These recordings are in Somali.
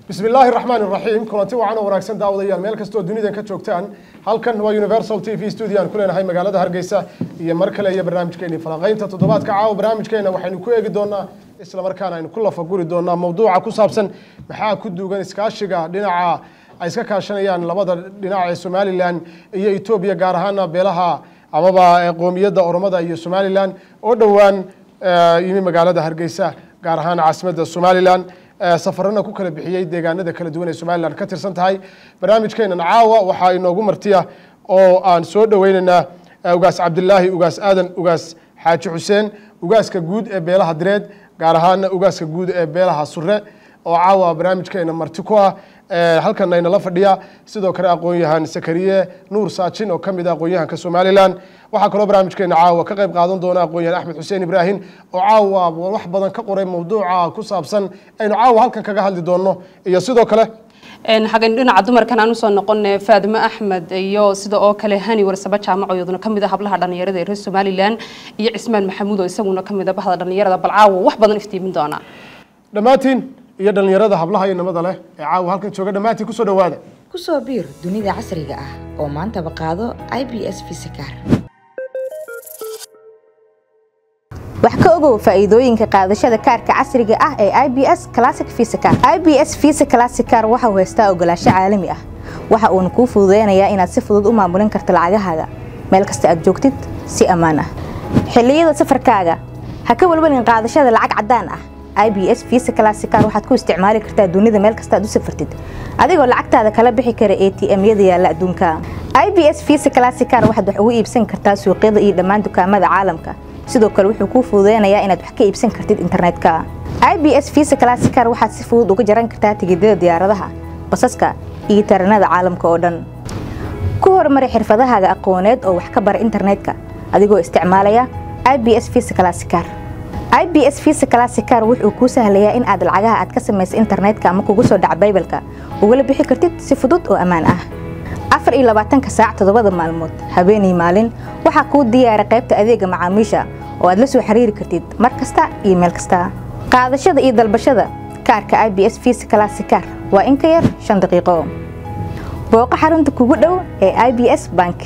bismi illaahi raxmaan iraxiim kulanti wacan oo wanaagsan daawadayaal meel kastoo dunidan ka joogtaan halkan waa universal t v studio aan ku leenahay magaalada hargeysa iyo mar kale iyo barnaamijkeeni falanqaynta toddobaadka caawa barnaamijkeena waxaynu ku eegi doonaa isla markaana aynu ku lafaguri doonaa mawduuca ku saabsan maxaa ku duugan iskaashiga dhinaca ay iska kaashanayaan labada dhinac ee somalilan iyo etoobiya gaar ahaana beelaha amaba qoomiyadda oromada iyo somalilan oo dhowaan yimi magaalada hargeysa gaar ahaan caasimadda somalilan safarana ku kala bixiyey deegaanada kala duwan ee somalilan ka tirsan tahay barnaamijkeenan caawa waxaa inoogu martiya oo aan soo dhoweyneynaa ugaas cabdilaahi ugaas aadan ugaas xaaji xuseen ugaaska guud ee beelaha direed gaar ahaana ugaaska guud ee beelaha sure oo caawa barnaamijkeena marti ku ah halkan aynala fadhiya sidoo kale aqoon-yahan sakariye nuur saajin oo kamid ah aqoon-yahanka somalilan waxaa kaloo barnaamijkeena caawa ka qayb qaadan doona aqoon-yahan axmed xuseen ibraahim oo caawa wax badan ka qoray mawduuca ku saabsan aynu caawa halkan kaga hadli doono iyo sidoo kale xaggan dhinaca dumarkan aan usoo noqon faadimo axmed iyo sida oo kale hani warsaba jaamaco iyaduna kamid ah hablaha dhalinyarada ee reer somalilan iyo cismaan maxamuud oo isaguna kamid ah bahda dhalinyarada bal caawa wax badan iftiimin doona dhammaantiin iyo dhalinyarada hablaha iyo nimada leh ee caawa halkan jooga dhammaantiin kusoo dhawaada kusoo biir dunida casriga ah oo maantaba qaado i b s visakar wax ka ogow faa'iidooyinka qaadashada kaarka casriga ah ee i b s classic visakar i b s visa classicar waxa uu haystaa ogolaansho caalami ah waxa uuna kuu fududeynayaa inaad si fudud u maamulin karto lacagahaaga meel kasta aad joogtid si ammaan ah xilliyada safarkaaga ha ka walwalin qaadashada lacag caddaan ah i b s visa classicar waxaad ku isticmaali kartaa dunida meel kasta aad u safartid adigoo lacagtaada kala bixi kara a t m-yada yaalla adduunka i b s visa classicar waxaad wax ugu iibsan kartaa suuqyada iyo dhammaan dukaamada caalamka sidoo kale wuxuu kuu fududeynayaa inaad wax ka iibsan kartid internetka i b s visa classicar waxaad si fudud uga jaran kartaa tigidada diyaaradaha basaska iyo taranada caalamka oo dhan ku horumari xirfadahaaga aqooneed oo wax ka bara internetka adigoo isticmaalaya i b s visa classicar i b s visa classicar wuxuu kuu sahlayaa in aad lacagaha aad ka samaysa internetka ama kugu soo dhaca baybalka ugala bixi kartid si fudud oo ammaan ah afar iyo labaatanka saac toddobada maalmood habeenii maalin waxaa kuu diyaara qaybta adeega macaamiisha oo aad la soo xiriiri kartid mar kasta iyo meel kasta qaadashada iyo dalbashada kaarka i b s visa classicar waa in ka yar shan daqiiqo booqo xarunta kugu dhow ee i b s bank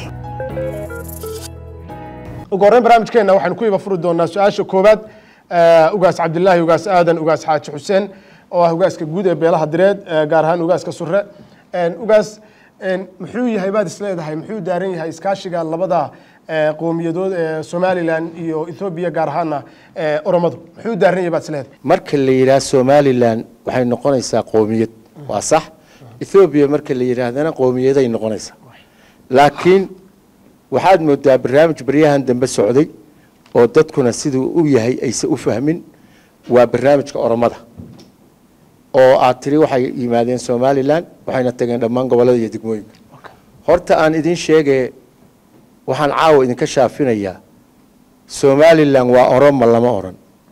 ugu horreyn barnaamijkeena waxaynu ku iba furi doonaa su-aasha koowaad ugaas cabdilaahi ugaas aadan ugaas xaaji xuseen oo ah ugaaska guud ee beelaha direed gaar ahaan ugaaska sure ugaas muxuu yahay baad isleedahay muxuu daaran yahay iskaashiga labada qowmiyadood ee somalilan iyo ethoobiya gaar ahaana oromadu muxuu daaran yahay baad isleedahay marka la yidhaah somalilan waxay noqonaysaa qoomiyad waa sax ethoobiya marka la yidhaahdana qowmiyaday noqonaysaa laakiin waxaad moodaa barnaamij baryahan dambe socday oo dadkuna siduu u yahay aysan u fahmin waa barnaamijka oromada oo aad tiri waxay yimaadeen somalilan waxayna tageen dhammaan gobollada iyo degmooyinka horta aan idin sheegee waxaan caawa idinka shaafinayaa somalilan waa oroma lama odhan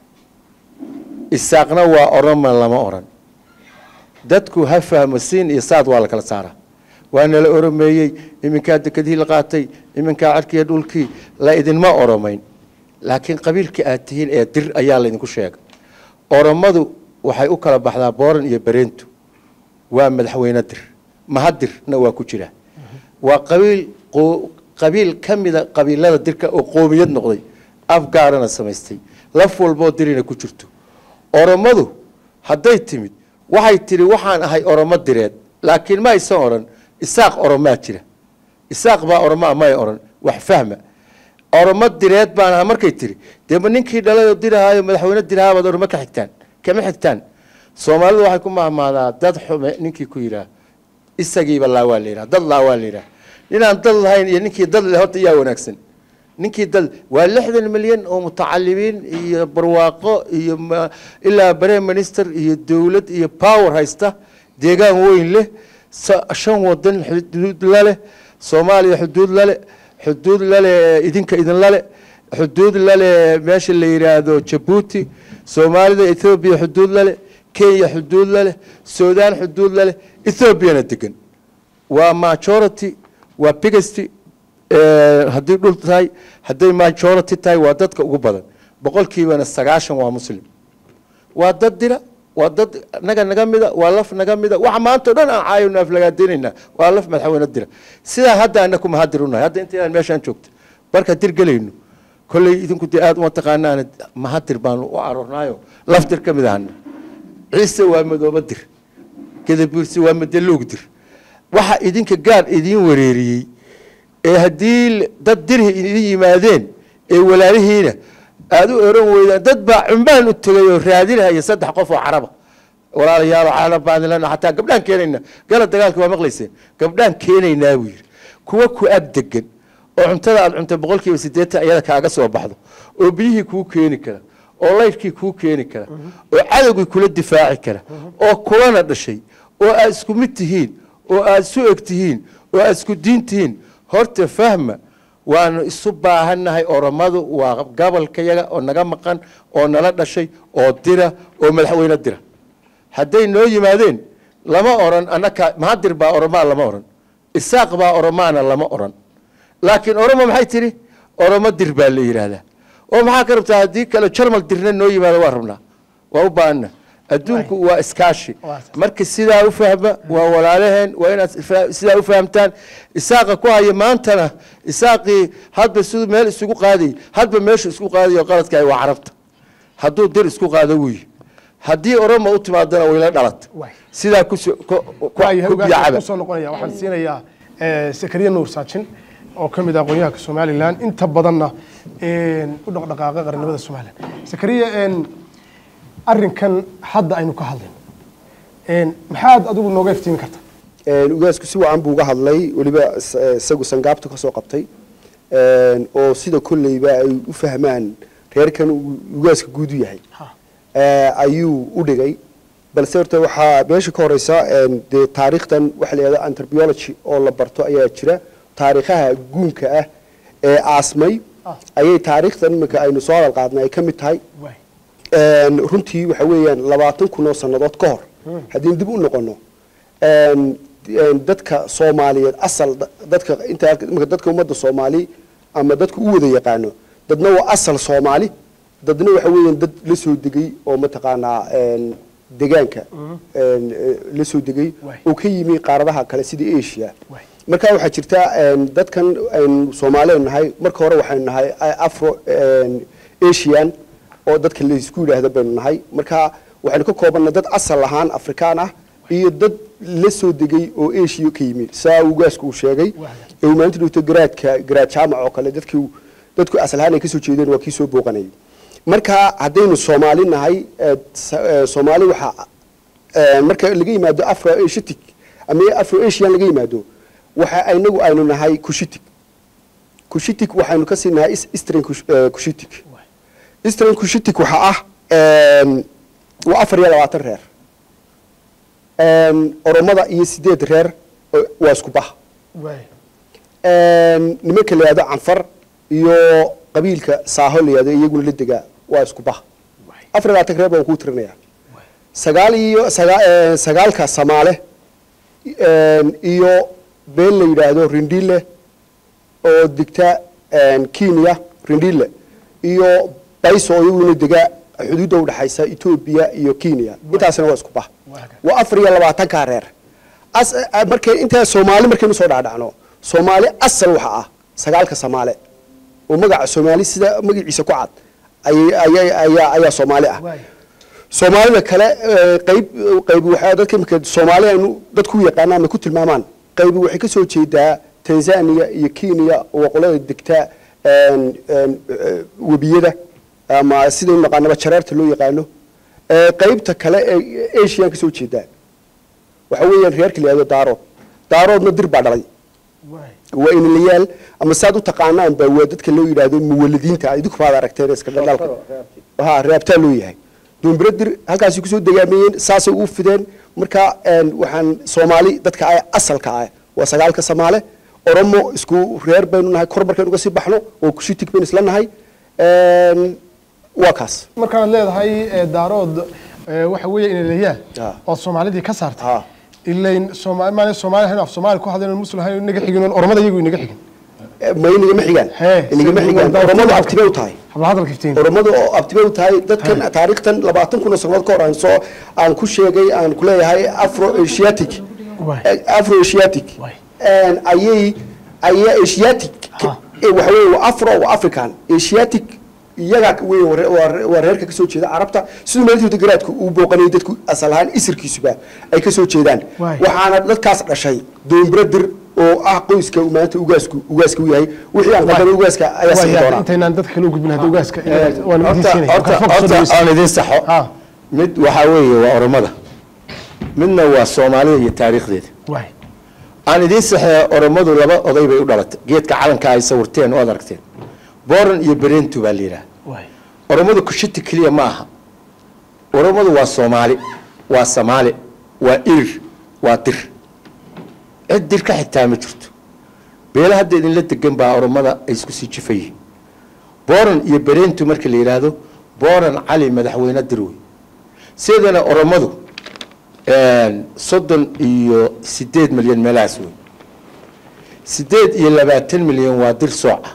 isaaqna waa oroma lama odhan dadku ha fahmo siin iyo saad waa la kala saaraa waa nala oromeeyey iminkaa dekadihii la qaatay iminkaa carkiiyo dhulkii la idinma oromayn laakiin qabiilka aad tihiin ee dir ayaa laydinku sheegay oromadu waxay u kala baxdaa booran iyo bareentu waa madaxweyne dir mahadirna waa ku jira waa qabiil qabiil ka mida qabiilada dirka oo qoomiyad noqday afgaarana samaystay laf walboo dirina ku jirto oromadu hadday timid waxay tidhi waxaan ahay oromo direed laakiin ma aysan odhan isaaq oromaa jira isaaq baa oromaa may odhan wax fahma oromo direed baan ahaa markay tiri dema ninkii dhalayoo dirahaayo madaxweyne dirahaabaad oroma ka xigtaan kama xigtaan soomaalidu waxay ku mahmaadaa dad xume ninkii ku yidhaah isagiiba laawaa la yidhaha dad laawaa la yidhaha ninaan dad lahayn iyo ninkii dad leh horta yaa wanaagsan ninkii dad waa lixdan milyan oo mutacalimiin iyo barwaaqo iyo ilaa bare minister iyo dowlad iyo power haysta deegaan weyn leh shan wadan xuduud laleh soomaaliya xuduud lale xuduud lale idinka idin lale xuduud lale meesha la yidhaahdo jabuuti soomaalida ethoobiya xuduud lale kenya xuduud laleh sudan xuduud laleh ethoobiana degan waa majority waa biggest haddii dhul tahay hadday majority tahay waa dadka ugu badan boqolkiibana sagaashan waa muslim waa dad dira waa dad naga naga mida waa laf naga mida waxa maanta o dhan aan caayona aflagaadeynaynaa waa laf madaxweyne dira sidaa hadda ana ku mahadir unahay hadda intaydaan meeshaan joogta barka dir gelayno kolley idinku dee aada uma taqaanaan mahadir baanu u aroornaayo laf dir ka mid ahana ciise waa madooba dir gadabuursi waa madaluug dir waxa idinka gaar idiin wareeriyey ee haddii dad dirhi idin yimaadeen ee walaalihiina aada u oran weydaan dad baa cumbaan u tegay oo raadinaya saddex qof oo caraba walaalayaalo caalam baan lena xataa gabdhaan keenayna gala dagaalka waa maqlayseen gabdhaan keenaynaa buu yidhi kuwa ku ag degan oo cuntada aad cunta boqol kiiba siddeetan iyada kaaga soo baxdo oo biyihii kuu keeni kara oo laydhkii kuu keeni kara oo cadowgii kula difaaci kara oo kulana dhashay oo aad isku mid tihiin oo aad isu eg tihiin oo aad isku diin tihiin horta fahma waanu isu baahannahay oromadu waa gobolkayaga oo naga maqan oo nala dhashay oo dira oo madaxweyne dira hadday noo yimaadeen lama oran annaka mahadir baa oromaa lama oran isaaq baa oromaana lama oran laakiin oromo maxay tidhi oromo dir baa la yidhaahdaa oo maxaa ka rabtaa haddii kale jarmal dirna noo yimaado waa rabnaa waa u baahanna adduunku waa iskaashi marka sidaa u fahma waa walaalaheen waa inaad fa- sidaa u fahamtaan isaaqa ku haya maantana isaaqii hadba siduu meel isugu qaaday hadba meeshu isku qaadayo qaladka waa carabta hadduu dir isku qaado wuyi haddii oromo u timaadana wayla dhalata Waay. sidaa kuso- ku- ku- waayahay ku hogaanka biyacaba kusoo noqonaya waxaan siinayaa eh, sakariya nuur saajin oo ka mid ah aqoonyahanka somalilan inta badanna een, u dhaqdhaqaaqa qarnimada somalilan sakariya een, arrinkan hadda aynu ka hadlayno een, maxaad adigu nooga iftiimi karta Een, ugaasku si wacan buu uga hadlay weliba is- eh, isagu sangaabta ka soo qabtay Een, oo sida kolleyba ay u fahmaan reerkan uu ugaaska guud u yahay Eh, ayuu u dhigay balse horta waxaa meesha ka horeysa een, dee taariikhdan waxa la yidhahda anthropology oo la barto ayaa jira taariikhaha guunka ah ee aasmay ayay taariikhdan iminka aynu soo hadal qaadnay ay ka mid tahay Waay. Een, runtii waxa weeyaan labaatan kun oo sannadood ka hor haddii dib u noqono een, een, dadka soomaaliyeed asal da- dadka inta imika dadka ummadda soomaali ama dadka u wada yaqaano dadna waa asal soomaali dadna waxa weeyaan dad la soo degay oo mataqaanaa een, degaanka een, eh, la soo degay Waay. oo ka yimi qaaradaha kale sida asia Waay. marka waxaa jirta een, dadkan aynu soomaalidu nahay marka hore waxaynu nahay afro een, asian oo dadka laisku yidhaahda baynu nahay marka waxaynu ka koobannay dad asal ahaan afrikaan ah iyo dad la soo degay oo asia ka yimi saa ugaasku uu sheegay ee uu maalinta dhigto garaadka garaad jaamac oo kale dadkii dadku asal ahaan ay kasoo jeedeen waa kii soo booqanayay marka haddaynu soomaali nahay ee, sa- ee, soomaali waxaa ee, marka laga yimaado afro asiatic ama afro asian laga yimaado waxa inagu aynu nahay cushitic cushitic waxaynu ka sii nahay is- eastern Cush- eh, cushitic eastern cushitic waxa ah een, waa afar iyo labaatan reer Een, oromada iyo sideed reer oo- waa isku bah Waay. Een, nimanka la yihahdo canfar iyo qabiilka saaho la yihahdo iyaguna la degaa waa isku bah afar iyo labaatan reer baan kuu tirinaya sagaal iyo sagaa- eh, sagaalka samaale een, iyo been la yidhaahdo rindile oo degta een, kenya rindile iyo bayso oo iyaguna dega xuduudda udhexaysa etoobiya iyo kenya intaasna waa isku bah waa afar iyo labaatanka reer as eh, markay intaa soomaali markaynu soo dhacdhacno soomaali asal waxa ah sagaalka samaale oo magaca soomaali sida magaciisa ku cad ayay- ayay- ayaa ayaa soomaali ah Waay. soomaalida kale eh, qayb qayb waxaa dadka imika soomaali aynu dadku u yaqaanaan ama ku tilmaamaan qaybi waxay ka soo jeedaa tanzania iyo kenya oo qolada degta een, een, eh, webiyada ama sidaynu naqaanaba jareerta loo yaqaano Eh, qaybta kale ee asian ka soo jeedaa waxa weeyaan reerka la yihahdo daarood daaroodna dir baa dhalay Waay. waa inalayaal ama saad u taqaanaan baa waa dadka loo yidhaahdo muwaladiinta idinku baad aragteen iska dhaldhalka ha reabtaa loo yahay duumbiradir halkaasi kusoo degaameeyeen saasay u fideen marka een, waxaan soomaali dadka ah asalka ah waa sagaalka samaale oromo isku reer baynu nahay kor markaynu uga sii baxno oo kushitig baynu isla nahay Een, waa kaas markaad leedahay eh, daarood eh, waxa weeye inalayaal Ah. oo soomaalidii ka saartay Ah. ilayn soomaali maan soomaali hayn af soomaali ku hadlayn muslim hayn inaga xigin oromada iyagu inaga xigin ma inagama xigaan Hee, inagama si- xigaan waa- oromadu abtibay u tahay habla hadalka iftiin oromadu oo abtibe u tahay dadkan taariikhtan labaatan kun oo sannadood ka hor aan soo aan ku sheegay aan ku leeyahay afro asiatic Waay. afro asiatic Waay. ayay ayay asiatic Ha. eh, waxa weeye waa afro waa african asiatic iyaga wey waa- waa waa reerka kasoo jeeda carabta siduu maalintii garaadku uu booqanayay dadku asal ahaan isirkiisuba ay kasoo jeedaan Waay. waxaana dadkaas dhashay doombiradir oo ah qoyska uu maanta ugaasku ugaaska u yahay wixii aan qadamay ugaaska ayaa sii doonaa intaynaan dadka kale u gudbin hadda ugaaska waan horta weydiisinaya horta Mikrofoonka soo horta dhaweysta. aan idiin saxo Ha. mid waxaa weeye waa oromada midna waa soomaalida iyo taariikhdeeda waay aan idiin saxee oromadu laba oday bay u dhalatay geedka calanka ay sawirteen oo ad aragteen boran iyo berentu baa la yidhaha waay oromadu kushiti keliya ma aha oromadu waa soomaali waa samaali waa irir waa dir cid dir ka xitaa ma jirto beela hadda idinla degan baa oromada ay isku sii jifayihiin boran iyo berentu marka la yidhaahdo boran cali madaxweyne dir wey sidana oromadu soddon iyo sideed milyan meelahaas wey sideed iyo labaatan milyan waa dir sooca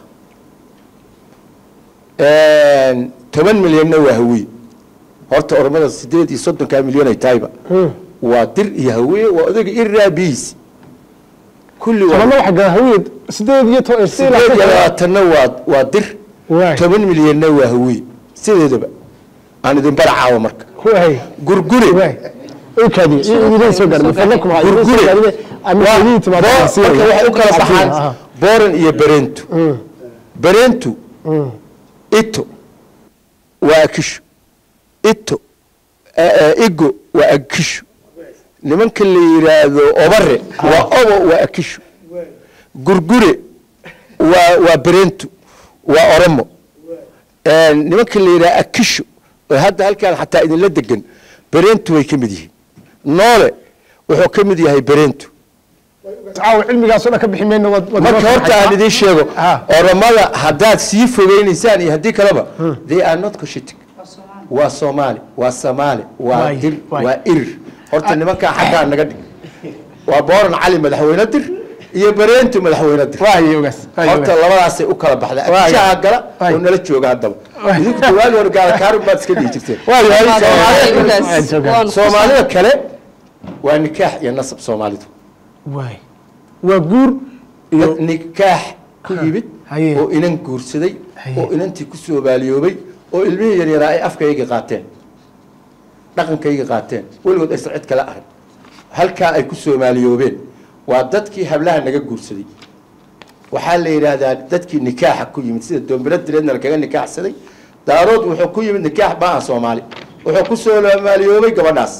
toban milyanna waa hawiye horta oromada sideed iyo soddonkaa milyan ay tahayba waa dir iyo hawiye waa odayga iraabiis kulli waa tobanna waxa gaa hawiyad sideed iyo to- sideed sideed iyo iyo labaatanna waa waa dir Waay. toban milyanna waa hawiye sideedaba aan idin baracaawo marka waay gurgure waay okaadi idin soo gaadhay fadlakum ha idin soo gurgure gaadhay ama Waa- idin timaado Bo- si marka waxay u kala Aha. baxaan boran iyo berentu berentu ito waa akisho ito eh, eh, igo waa akisho nimanka la yidhaahdo obare waa obo waa akisho gurgure waa waa berentu waa oromo Eh, nimanka la yidhaha akisho oo hadda halkaan xataa idinla degan berentu way ka mid yihiin noole wuxuu ka mid yahay berentu caawa cilmigaas oo dhan ka bixi mayno wad wad marka horta aan idiin sheego Ah. oromada haddaad sii fogeynaysaan iyo haddii kaleba they are not coshitic waa soomaali waa samaali waa Waay, dir waay. waa irir horta nimankaa xaggaa naga dhig waa booran cali madaxweyne dir iyo bareentu madaxweyne dir waay ogaas waay horta ogaas. labadaasay u kala baxda Waay. akishaha gala Waay. oo nala jooga haddaba Waay. idinku dawaali hore gaala kaarin baad iska dhihi jirteen Waay, waay. Soomaalida- Waay, soo gaadhay. soomaalida kale waa nikaax iyo nasab soomaalidu waay waa guur iyo dad nikaax ku yimid haye. oo inan guursaday Haye. oo inantii ku soomaaliyoobay oo ilmihii yaryaraa ay afkayga qaateen dhaqankayga qaateen weligood aysan cid kale arag halkaa ay ku soomaaliyoobeen waa dadkii hablaha naga guursaday waxaa la yidhaahdaa dadkii nikaaxa ku yimid sida doombiro direedna lakaga nikaaxsaday daarood wuxuu ku yimid nikaax baa soomaali wuxuu ku soomaaliyoobay gabadhaas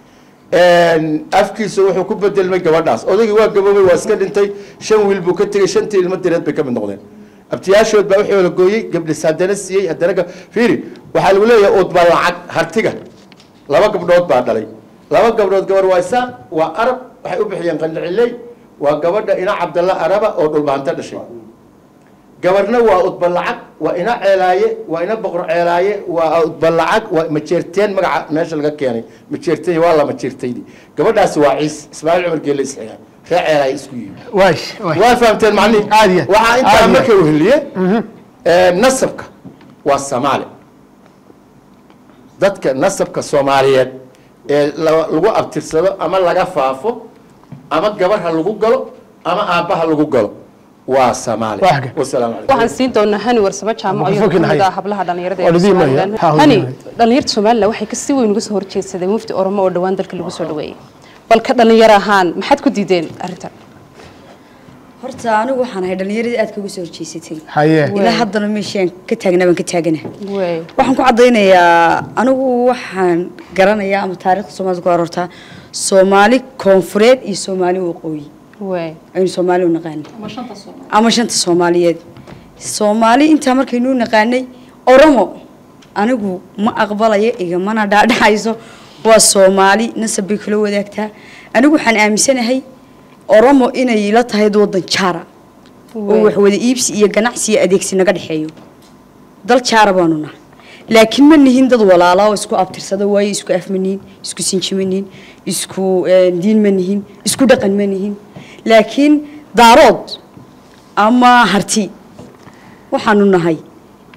afkiisa wuxuu ku bedelmay gabadhaas odaygii waa gaboobay waa iska dhintay shan wiil buu ka tegey shantii ilmo direed bay ka mid noqdeen abtiyaashood baa wuxuu la gooyey gabdhis haddana siiyey haddana ga- fiiri waxaa lagu leeyahay udba lacag hartiga laba gabdhood baa dhalay laba gabdhood gabar waa isaaq waa arab waxay u bixiyeen qandhiciley waa gabadha ina cabdalla araba oo dhulbaanta dhashay gabarna waa udba lacag waa ina ceelaaye waa ina boqor ceelaaye waa udba lacag waa majeerteen magaca meesha laga keenay majeerteen waa la majeertaydi gabadhaasi waa ciis ismaaciil cumar geelle isxiga ree ceelaaye isku yimi waay waay waa fahamteen macnihi Caadiya. waxaa intaa Caadiya. marka weheliye nasabka waa soomaali dadka nasabka soomaaliyeed ee la- lagu abtirsado ama laga faafo ama gabar ha lagu galo ama aabbaha lagu galo waa soomaali Waa hage. wasalaamu calaykum waxaan siin doonaa hani warsamo jaamaco iyo Mikrofoonkiina kamid ah hay. hablaha dhalinyarada Waa ee lidiin maya. Somaliland Ha, waa hani lidiin maya. dhalinyarta Somaliland waxay ka si weyn uga soo horjeedsadeen mufti Oromo oo dhawaan dalka lagu soo dhaweeyay balka dhalinyaro ahaan maxaad ku diideen arrintan horta anigu waxaan ahay dhallinyaradii aad kaga soo horjeysatay haye ilaa haddana meeshaan ka taagnaa baan ka taagana way waxaan ku caddaynayaa anigu waxaan garanayaa ama taariikhda soomaalida ku arortaa soomaali koonfureed iyo soomaali waqooyi way aynu soomaali u naqaanay ama shanta soomaaliyeed soomaali intaa markaynu u naqaanay oromo anigu ma aqbalayo igamana dhaadhacayso waa soomaali nasab bay kula wadaagtaa anigu waxaan aaminsanahay oromo inay la tahay dad wadan jaara oo wax wada iibsi iyo ganacsi iyo adeegsi naga dhexeeyo dal jaara baanu nahay laakiin ma nihin dad walaala oo isku abtirsada waayo isku af ma nihin isku sinji ma nihin isku eh, diin ma nihin isku dhaqan ma nihin laakiin daarood ama harti waxaanu nahay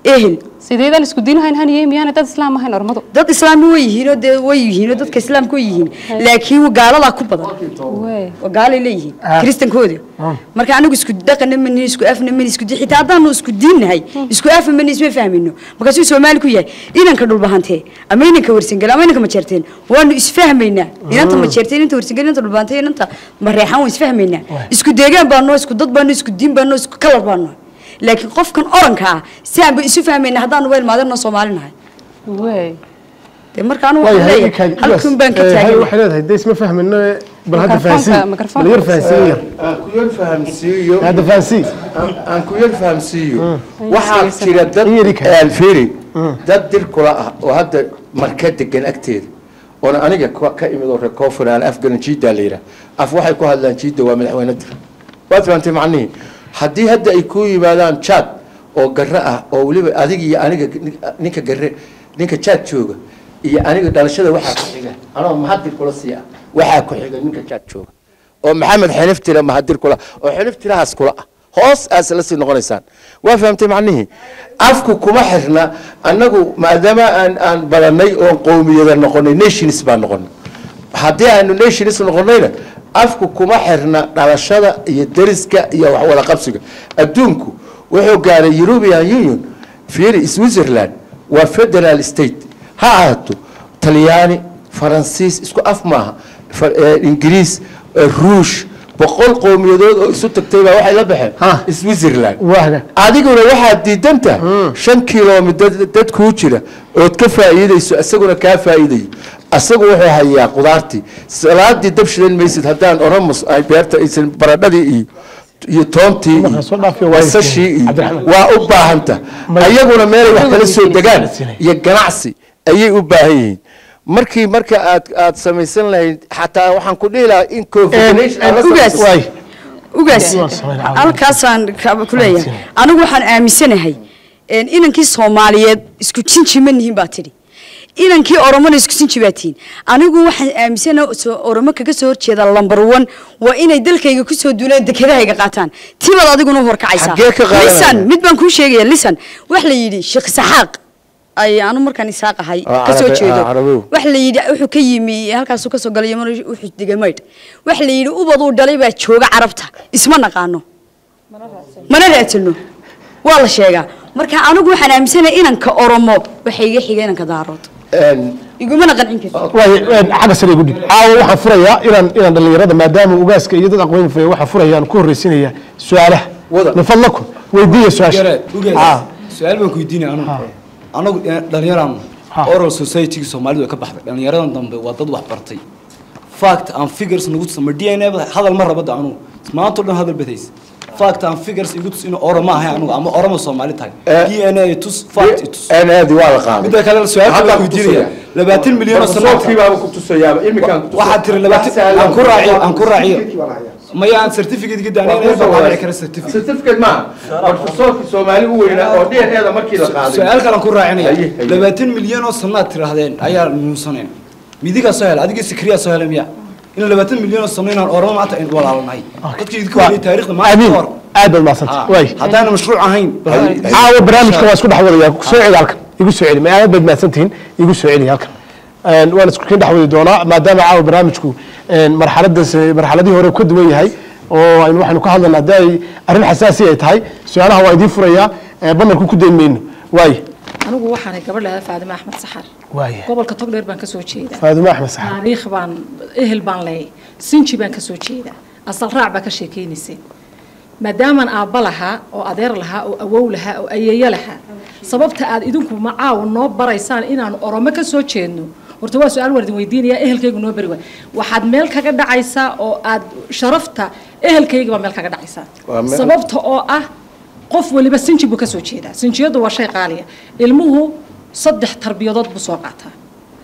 ehel sideedaan isku diinahayn haniye miyaana dad islaam ahayn ormadu dad islaami way yihiinoo dee way yihiinoo dadka islaamka way yihiin laakiin gaaladaa ku badan Wey. waa gaalay leeyihiin kristankooda marka anigu isku dhaqana mani isku afna mani isku di xitaa haddaanu isku diinnahay isku afa mani isma fahmino markaasuu soomaali ku yahay inanka dhulbahantee ama inanka warsangel ama inanka majeerteen waanu isfahmaynaa inanta majeerteen inanta warsangel inanta dhulbahantee inanta mareexan waan isfahmaynaa isku deegaan baano isku dad baano isku diin baano isku kalar baano laakiin qofkan oranka ah si aanba isu fahmayna haddaanu weel maadirno soomaali nahay wey dee marka anigu waxaan waayahay leeyahay iikaadi halkun baan ka hay taagay waxay leedahay dee isma fahmino bal hadda Mikrofoonka- fahansiin mikrofoonka. bal yar fahansiin yar aan ku yar fahamsiiyo hadda fahansiin aan- aan ku yar fahamsiiyo waxaa jira dad In yari kale. alfiri dad dir kula ah oo hadda marka degan agteeda oona aniga ka ka imid oo reer koonfur aan afgaran jiiddaa la yidhaah af waxay ku hadlaan jiidda waa madaxweyne dir waad fahantay macnihii haddii hadda ay ku yimaadaan jaad oo garre ah oo weliba adig iyo aniga ninka garre ninka jaad jooga iyo aniga dhalashada waxaa ku xiga anoo mahadir kula sii ah waxaa ku xiga ninka jaad jooga oo maxamed xinif tira mahadir kula oo xinif tirahaas kula ah hoos aas la sii noqonaysaan waa fahamtay macnihii afku kuma xirna annagu maadaama aan aan badanay oon qowmiyada noqonay nations baan noqonay haddii aanu nations noqonayna afku kuma xirna dhalashada iyo deriska iyo wax wada qabsiga adduunku wuxuu gaaray european union fiiri switzerland waa federal state ha ahaato talyaani faransiis isku af maaha Fa- eh, ingiriis eh, ruush boqol qowmiyadood oo isu tagtay baa waxay la Ha. baxeen switzerland waaga adiguna waxaad diidantaha shan kilomitr dad kuu jira ood ka faa'iidayso isaguna kaa faa'iidayo asagu wuxuu hayaa qudaartii salaadii dab shidan maysid haddaan oromus ay beerta aysan baradhadii iyo iyo toontii Markaa soo dhaafiyo waa basashii iyo Cabdiraxmaan. waa u baahanta May- ayaguna meelay wax kala soo degaan Sinay. iyo ganacsi ayay u baahan yihiin markii marka aad aad samaysan lahayd xataa waxaan ku dhihi lahaa in confederation aad la ugaas samayso. waay ugaas Waa samayn caawa. halkaasaan ka- ku leeyahay anigu waxaan aaminsanahay een, inankii soomaaliyeed isku jinji ma nihin baa tidhi inankii oromona isku jinji baa tihin anigu waxaan aaminsanahay soo- oromo kaga soo horjeeda lambar one waa inay dalkayga kusoo duulaan dekedahayga qaataan tibaad adiguna u horkacaysaa Xaggee ka qaadanaya? lisan mid baan kuu sheegaya lisan wax la yidhi sheekh saxaaq ay anu markaan isaaq ahay Ah, kasoo Carabi- jeedo ah, Carabow. wax la yidhi wuxuu ka yimi halkaasuu kasoo galay yamano wuxuu degay maydh wax la yidhi ubaduu dhalay baa jooga carabta isma naqaano mana raadsano waa la sheegaa marka anigu waxaan aaminsanahay inanka oromo waxay iga xiga inanka daarood Een, igumana qancin karto waay xagga sare igu dhig caawa waxaan furayaa inaan inaan dhallinyarada maadaama ugaaska iyo dad aqoon faya waxaan furayaa aan ku horreysinaya su-aalaha Wada. min fadlakum weydiiya su-aasha Yare, ugees. Ah. su-aal baan ku weydiinaya anugu anagu eh, dhallinyaraan Ha. oral society-ga soomaalidu way ka baxday dhallinyaradan dambe waa dad wax bartay fact and figures nagu tusama d n a hadal ma rabada anugu maanta o dhan hadal badays fact and figures igu tus inuu oromo ahay anugu ama oromo soomaali tahay Eh, d n a tus fact i tus een aadi waa la qaaday midda kale su-aal Haddaan baan ku weydiinaya tusaya. labaatan milyan oo sano Professorkii baaba ku tusayaaba iminkaan ku tusaya. waxaad tiri labaatan aan ku raaciyo aan ku raaciyo maya aan certificate ga Waa daanay kuu soo baan waday. kara certificate certificate maaha professorkii soomaali u weynaa oo dna markii la qaaday su-aal kalan ku raacinaya Haye, haye. labaatan milyan oo sanaad tirahdeen ayaa nuunsaneen midigaa soo hela adigii sikriyaa soo hela miya in labaatan milyan oo sano inaan oramo maanta aynu walaalanahay dadkii idinka Waa- wadiyay taariikhda maanta amiin ka hor aad baad mahadsanta Ah, waay haddaana mashruuc ahayn caawa barnaamijka waa isku dhex wadaya soo celi halkan igu soo celi ma aad baad mahadsantihiin igu soo celi halkan Een, waan isku kin dhex wadi doonaa maadaama caawa barnaamijku een, marxaladaas marxaladii hore uu ka duwan yahay oo aynu waxaynu ka hadlayna haddii ay arrin xasaasi ay tahay su-aalaha waa idiin furayaa ee banarku ku dayn mayno waay anigu waxaanay gabadh leedahay faadime axmed saxar waay gobolka togdheer baan kasoo jeedaa faadumo axmed saxaab taariikh baan ehel baan leeyahay sinji baan kasoo jeedaa asal raac baa ka sheekeynaysay maadaamaan aabba lahaa oo adeer lahaa oo awow lahaa oo ayeeyo lahaa sababta aad idinku macaawa noo baraysaan inaan oromo ka soo jeedno horta waa su-aal waan idin weydiinaya ehelkaygu noo bari waay waxaad meel kaga dhacaysaa oo aad sharafta ehelkayga baa meel kaga dhacaysaa Waa meel- sababta oo ah qof waliba sinji buu kasoo jeedaa sinjiyadu waa shay qaaliya ilmuhu saddex tarbiyadood buu soo qaataa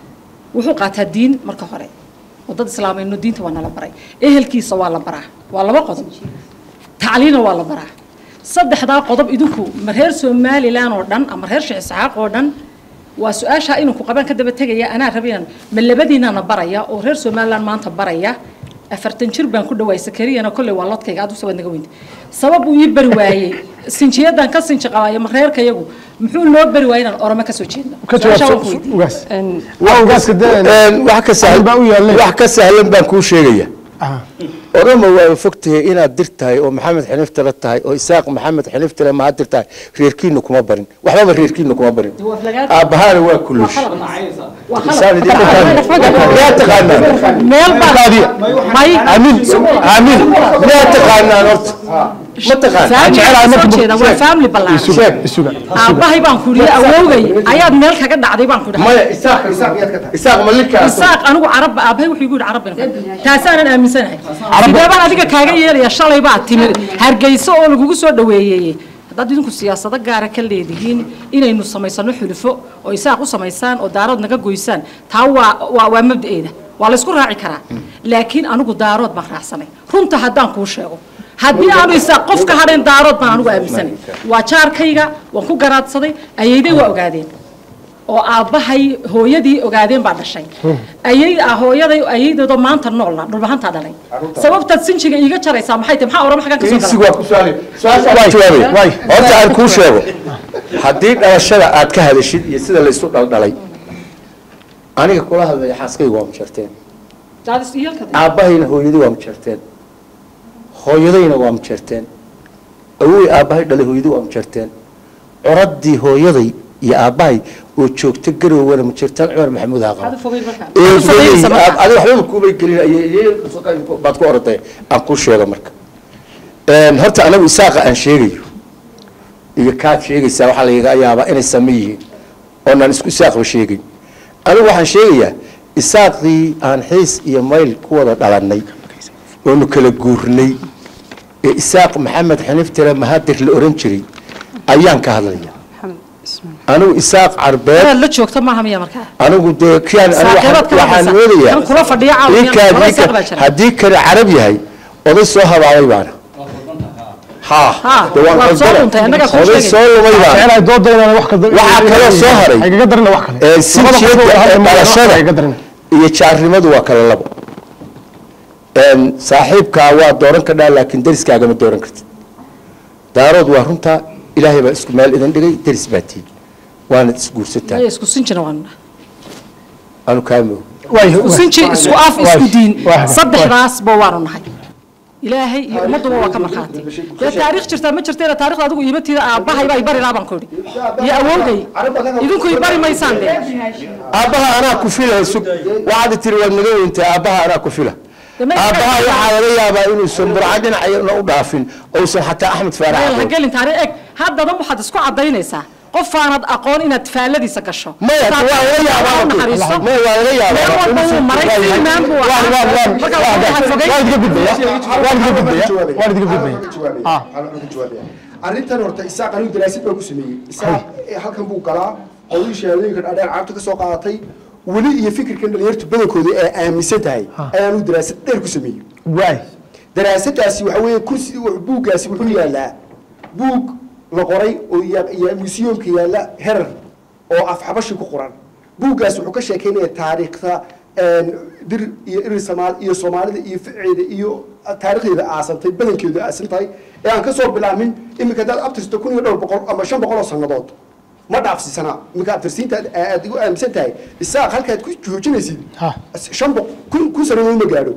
wuxuu qaataa diin marka hore oo dad islaamayno diinta waa nala baray ehelkiisa waa la baraa waa laba qodob tacliina waa la baraa saddexdaa qodob idinku ma reer somalilan oo dhan ama reer sheekh isxaaq oo dhan waa su-aashaa inanku qabaan ka daba tegaya anaa rabayaan ma labadiinana baraya oo reer somalilan maanta baraya afartan jir baan ku dhawaay sakariyana kolley waa lodkayga aad u sabaad naga weynta sabab uu ii bari waayey sinjiyadan ka sinji qabaayo reerka yagu muxuu noo bari waayey inaan orome kasoo jeedno ka Su-aashaa waan jawaab ku weydiiyey. ugaas waa ugaaska dee wax ka sahlan baa u yaalleen. wax ka sahlan baan kuu sheegaya Ah. orama waa fogtahay inaad dir tahay oo maxamed xiniftale tahay oo isaaq maxamed xiniftale mahad dir tahay reerkiina kuma barin waxbaba reerkiina kuma barin Waa aflagaad. aabbahaana waa kulush Waa khalad. Isaan idin taqaanaa. miyaa taqaanaan meel baan may amiin amiin miyaa taqaanaan horta ma taqaan family soo jeeda waa family ballaaran sheeg isuga aabbahay baan ku yidhi awowgay ayaad meel kaga dhacday baan ku dhahay maya isaaq isaaq malinkaa isaaq anigu carab aabbahay wuxuu igu yidhi carab baan taasaanan aaminsanahay sidee baan adiga kaaga yeelaya shalay baa timid hargeyso oo lagugu soo dhaweeyey haddaad idinku siyaasado gaara ka leedihiin inaynu samaysano xulufo oo isaaq u samaysaan oo daarood naga goysaan taa waa waa waa mabda'eeda waa laysku raaci karaa laakiin anigu daarood baan raacsanay runta haddaan kuu sheego haddii aanu isaaq qof ka hadhayn daarood baan anigu aaminsanay waa jaarkayga waan ku garaadsaday ayayday waa ogaadeen oo aabbahay hooyadii ogaadeen baa dhashay ayay ah hooyaday ayaydeedoo maanta noolna dhulbahantaa dhalay sababtaad sinjiga iiga jaraysaa maxay tahay maxaa orama xaggan kasoo insigu gala waa ku su'aali su-aasha waan jawaabay horta aan kuu sheego haddii dhalashada aad ka hadashid iyo sida la isu dhaldhalay aniga kula hadlaya xaaskaygu waa mujarteen daadis iyalka aabbahayna hooyadii waa mujarteen hooyadayna waa mujarteen awowey aabbahay dhalay hooyadii waa mujarteen coradii hooyaday iyo aabbahay oo joogta garowwana mujartaan cumar maxamuud haaqaba hada fogay markaa eedaday Fogaysa markaa. adi waxbaba kuubay gelin ayay baad ku orday aan kuu sheego marka Een, horta anagu isaaqa aan sheegayo iyo kaad sheegaysaa waxaa lagaga yaabaa inay same yihiin oonaan isku isaaqba sheegin anigu waxaan sheegayaa isaaqii aan xiis iyo mayl ku wada dhalannay oonu kala guurnay ee isaaq maxamed xiniftire mahadir la oran jiray ayaan ka hadlaya anigu isaaq carbeed inaad la joogto maaha miya markaa anigu dee kian anigu Saaxiibaad waxaan- kala waxaan haysa. moodayaa Kan kula fadhiya caawiya, ninkaan- laba ninkaan- isaaq baa jira. haddii kale carab yahay oday soo habaabay baana ha Ha, dee waan waad soo qaldana. luntay, annagaa kuu oday sheegay. soo lumay baana jecelahay dooda inaan wax ka Waxaa kaloo soo haray. aygaga darina wax kale Ee, Labada sinjiyada qof oo ee hadda ma- dhalashada aygaga darina iyo jaarnimadu waa kala labo Een, saaxiibkaa waa dooran kadhaa laakiin deriskaagama dooran kartid daarood waa runtaa ilaahay baa isku meel idin dhigay deris baa tihi waanad isguursataa Maya isku sinjina waan anu kaamog waay isku sinji isku af waay, isku diin waay, saddexdaasba waanu nahay ilaahay iyo ummadduba waa ka markhaati dee taariikh jirtaa ma jirteena taarikhda adigu iimatiida aabbahay baa ibari lahaa baan ku idhi iyo awowgay idinku ibari maysaan dee aabbaha anaa ku fila sug waxaad tiri waad naga weyntahay aabbaha anaa ku fila Dama- aabbaha waxaa laga yaabaa inuusan burca dhinacna u dhaafin ousan xataa axmed faarax meel ha aqoon gelin taariikh eg haddana waxaad isku cadaynaysaa qof aanad aqoon inaad faalladiisa gasho maya waa laga yaabaa naxariisto maya waa laga meel yaabaa walba wuu maray silmaan buu ahaa marka waxaa fogay waan idiga gudbaya waan idiga gudbaya waan idiga gudbaya Ah. arrintan horta isaaq anigu daraasid baan ku sameeyey isaaq eh, halkan buu galaa qodii shahaadooyinka dhaadheer carabta ka soo qaadatay weli iyo fikirkan dhalinyartu badankooda ee aaminsan tahay ayaanu daraasad dheer ku sameeyey waay daraasadaasi waxa weeye kursi buuggaasi wuxuu yaalaa buug la qoray oo ya- ya museumka yaalla herar oo af xabashi ku qoran buuggaas wuxuu ka sheekeynaya taariikhda een, dir iyo irir samaal iyo soomaalida iyo ficeeda iyo taarikhdeeda aasantay badankeedu aasan tahay ee aan ka soo bilaamin iminka haddaad abtirsto kun iyo dhowr boqol ama shan boqol oo sannadood ma dhaafsiisanaa iminka abtirsiinta aad- aad igu aaminsan tahay isaaq halkaad ku joojinaysid Ha. shan boq- kun kun sannadood ma gaadho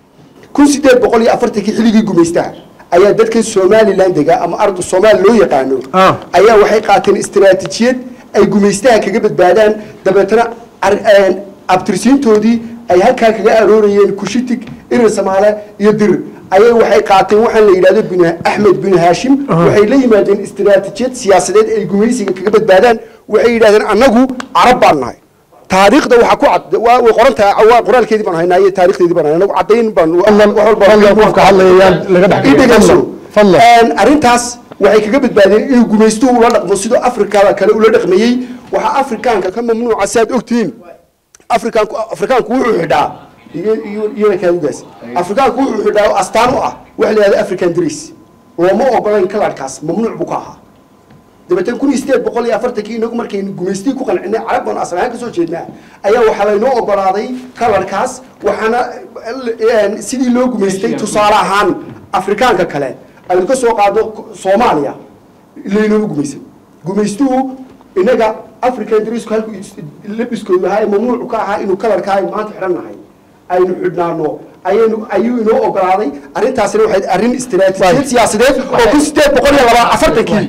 kun sideed boqol iyo afartankii xilligii gumaystaha ayaa dadkan somalilan dega ama ardu soomaali loo yaqaano Ah. ayaa waxay qaateen istiraatiijiyad ay gumaystaha kaga badbaadaan dabeetana ar- een, abtirsiintoodii ay halkaa kaga aroorayeen kushitig irir samaale iyo dirir ayay waxay qaateen waxaan la yidhahdo bin axmed bin haashim waxay la yimaadeen istiraatiijiyad siyaasadeed ay gumaysiga kaga badbaadaan waxay yidhahdeen annagu carab baan nahay taariikhda waxaa ku cad waa way qoran tahay waa qoraalkeedii baan haynaa iyo taariikhdeedii baan haynaa anagu caddayn baan wax walba fadlan qofka hadlayayaan laga dhex ii dhegeyso. fadlan Een, arrintaas waxay kaga badbaadeen inuu gumaystuhu ula dhaqmo sidoo afrikada kale ula dhaqmayey waxaa afrikaanka ka mamnuuca si aad ogtihiin afrikaanku afrikaanku wuxuu xidhaa iyo iyo iyada kaadugaas afrikaanku wuxuu xidhaa oo astaan u ah waxa la yidhahda african dress looma ogolayn kalarkaas mamnuuc buu ka ahaa dabeetana kun iyo sideed boqol iyo afartankii inagu markaynu gumaystii ku qancinay carab baan asal ahaan kasoo jeednaa ayaa waxaa laynoo ogolaaday kalarkaas waxaana eh, sidii loo gumaystay tusaale ahaan afrikaanka kale aynu ka soo qaado soomaaliya laynooga gumaysan gumaystuhu inaga african drisku halku labiskoodu ahaa ee mamnuucu ka ahaa inuu kalarka ay maanta xidhan nahay aynu xidhnaano ayaynu ayuu inoo ogolaaday arrintaasina waxay arrin istiraatiijiyad siyaasadeed oo kun sideed boqol iyo laba afartankii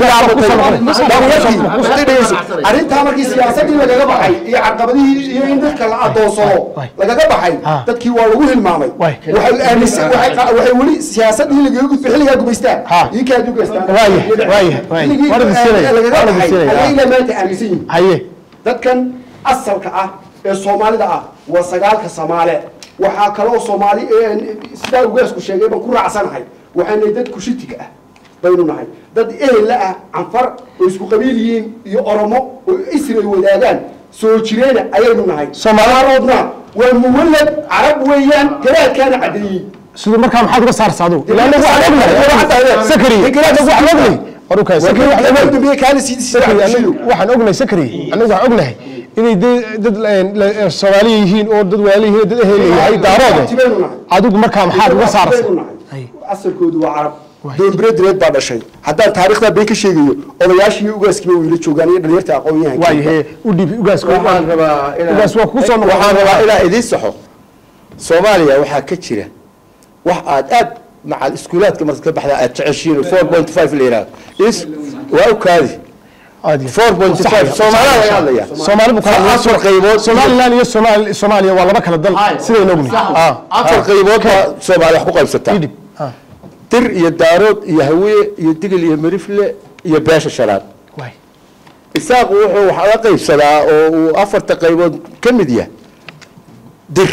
arrintaa markii siyaasadii lagaga baxay iyo caqabadihii iyo in dadka la adoonsado lagaga baxay dadkii waa lagu hilmaamay waxay aaminsan waxay qa- waxay weli siyaasadii lagaga gudbay xilligaa gumaystaan iyo kaa dugaystaan xilligii lagaga baxay ayay ilaa maanta aaminsan yihiin haye dadkan asalka ah ee soomaalida ah waa sagaalka soomaale waxaa kaloo soomaali sidaa ugaasku sheegay baan ku raacsanahay waxaanay dad kushitig ah baynu nahay dad ehella ah canfar oo isku qabiil yihiin iyo oromo oo isri ay wadaagaan soo jireena ayaynu nahay soomaalaaroodna waa muwallad carab weeyaan garaadkaana caddeeyey siduu markaa maxaad uga saarsa adu ilaa anagu waxaan ognahay sakari anagu waxaan ognahay warukaa sakari waxaan ognahay sakari anagu waxaan ognahay sakari anagu waxaan ognahay inay de- dad la- soomaaliya yihiin oo dad waali yihiin oo dad ehel yahay daaroode adigu markaa maxaad uga saarsa asalkoodu waa carab doonbireedireed baa dhashay haddaan taariikhdaa been ka sheegayo odayaashii iyo ugaaskiiba weyla joogaan iyo dhalinyarta aqoon-yahanka waayahe u dhiib ugaas waxaan rabaa inaan- ugaas waa kusoo noqon waxaan rabaa inaan idiin saxo soomaaliya waxaa ka jira wax aad aad macal iskuulaadka markaad ka baxda aad jeceshiin four point five la yidhahdo is waa u kaadi four point five soomaalida laga hadlaya soomaali buu kala afar qaybood somaliland iyo Soomaali- soomaaliya waa laba kala dal sidaynu ognahay afar qaybood baa soomaali wax ku qaybsataa dir iyo daarood iyo hawiye iyo digil iyo merifle iyo beesha shanaad isaaqu wuxuu wax la qaybsadaa oo uu afarta qaybood ka mid yahay dir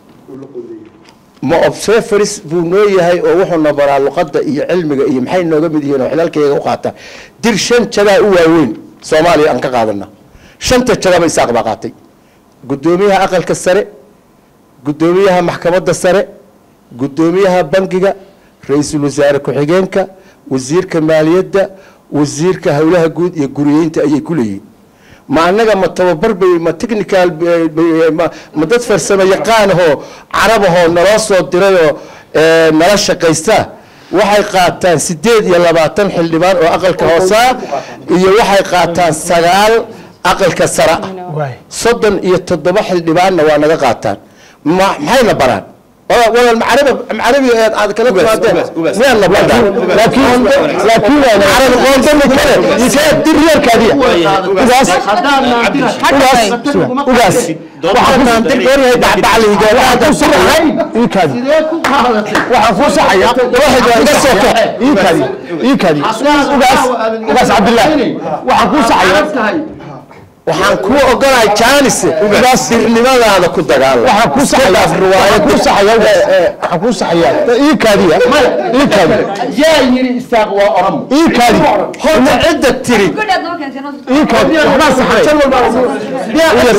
ma observeris buu noo yahay oo wuxuuna baraa luqadda iyo cilmiga iyo maxay nooga mid yihiin oo xilaalkayga u qaata dir shan jagaa u waaweyn soomaaliya aan ka qaadana shanta jagaba isaaq baa qaatay guddoomiyaha aqalka sare guddoomiyaha maxkamadda sare guddoomiyaha bangiga ra-iisul wasaare ku-xigeenka wasiirka maaliyadda wasiirka howlaha guud iyo guriyeynta ayay ku leeyihiin ma annaga ma tababar bay ma technical bay- bay- ma ma dad farsamo yaqaanahoo carabahoo naloo soo dirayoo eh, nala shaqaysta waxay qaataan sideed iyo labaatan xildhibaan oo aqalka hoosaa iyo waxay qaataan sagaal aqalka sare ah soddon iyo toddoba xildhibaanna waa naga qaataan ma maxayna baraan walaal walaal macarabi macarabi aad aad kala timaadeen miyaan la baraa laakiin laakiin carabi qoonta ma kale isee diryarkaadiya ugaas ugaas ugaas waxaan dir gooryahay dhacdhacliga waxaan ku saxay iikaadi waxaan ku saxaya waxay iga soo kax iikaadi iikaadi ugaas ugaas cabdilaahi waxaan ku saxaya waxaan kuu ogolahay jaanis ugaas dirnimadaada ku dagaalam waxaan ku saxaya riwaayad ku saxaya waxaan ku saxaya ii kaadiya ii kaadi yaa yiri isaaq waa oram ii kaadi horta cidda tiri ii kaadi waxbaa saxay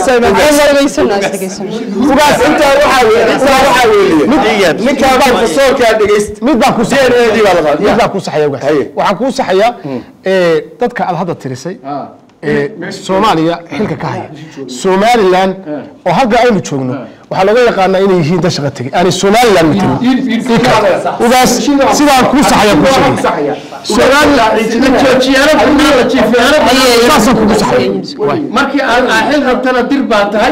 ugaas intaa waxaa weeye intaa waxaa weeye ninkaa baan fasoolkaa dhegeyst mid baan ku saxaya mid baan ku saxaya ugaas waxaan kuu saxaya ee dadka aad hadda tirisay ee soomaaliya xilka ka haya somaliland oo halka aynu joogno waxaa laga yaqaanaa inay yihiin dad shaqa tegey aanay somaliland matelin ugaas sidaan kuu saxaya ku sheegay saasaan kugu saxaya markii aad xil rabtana dir baa tahay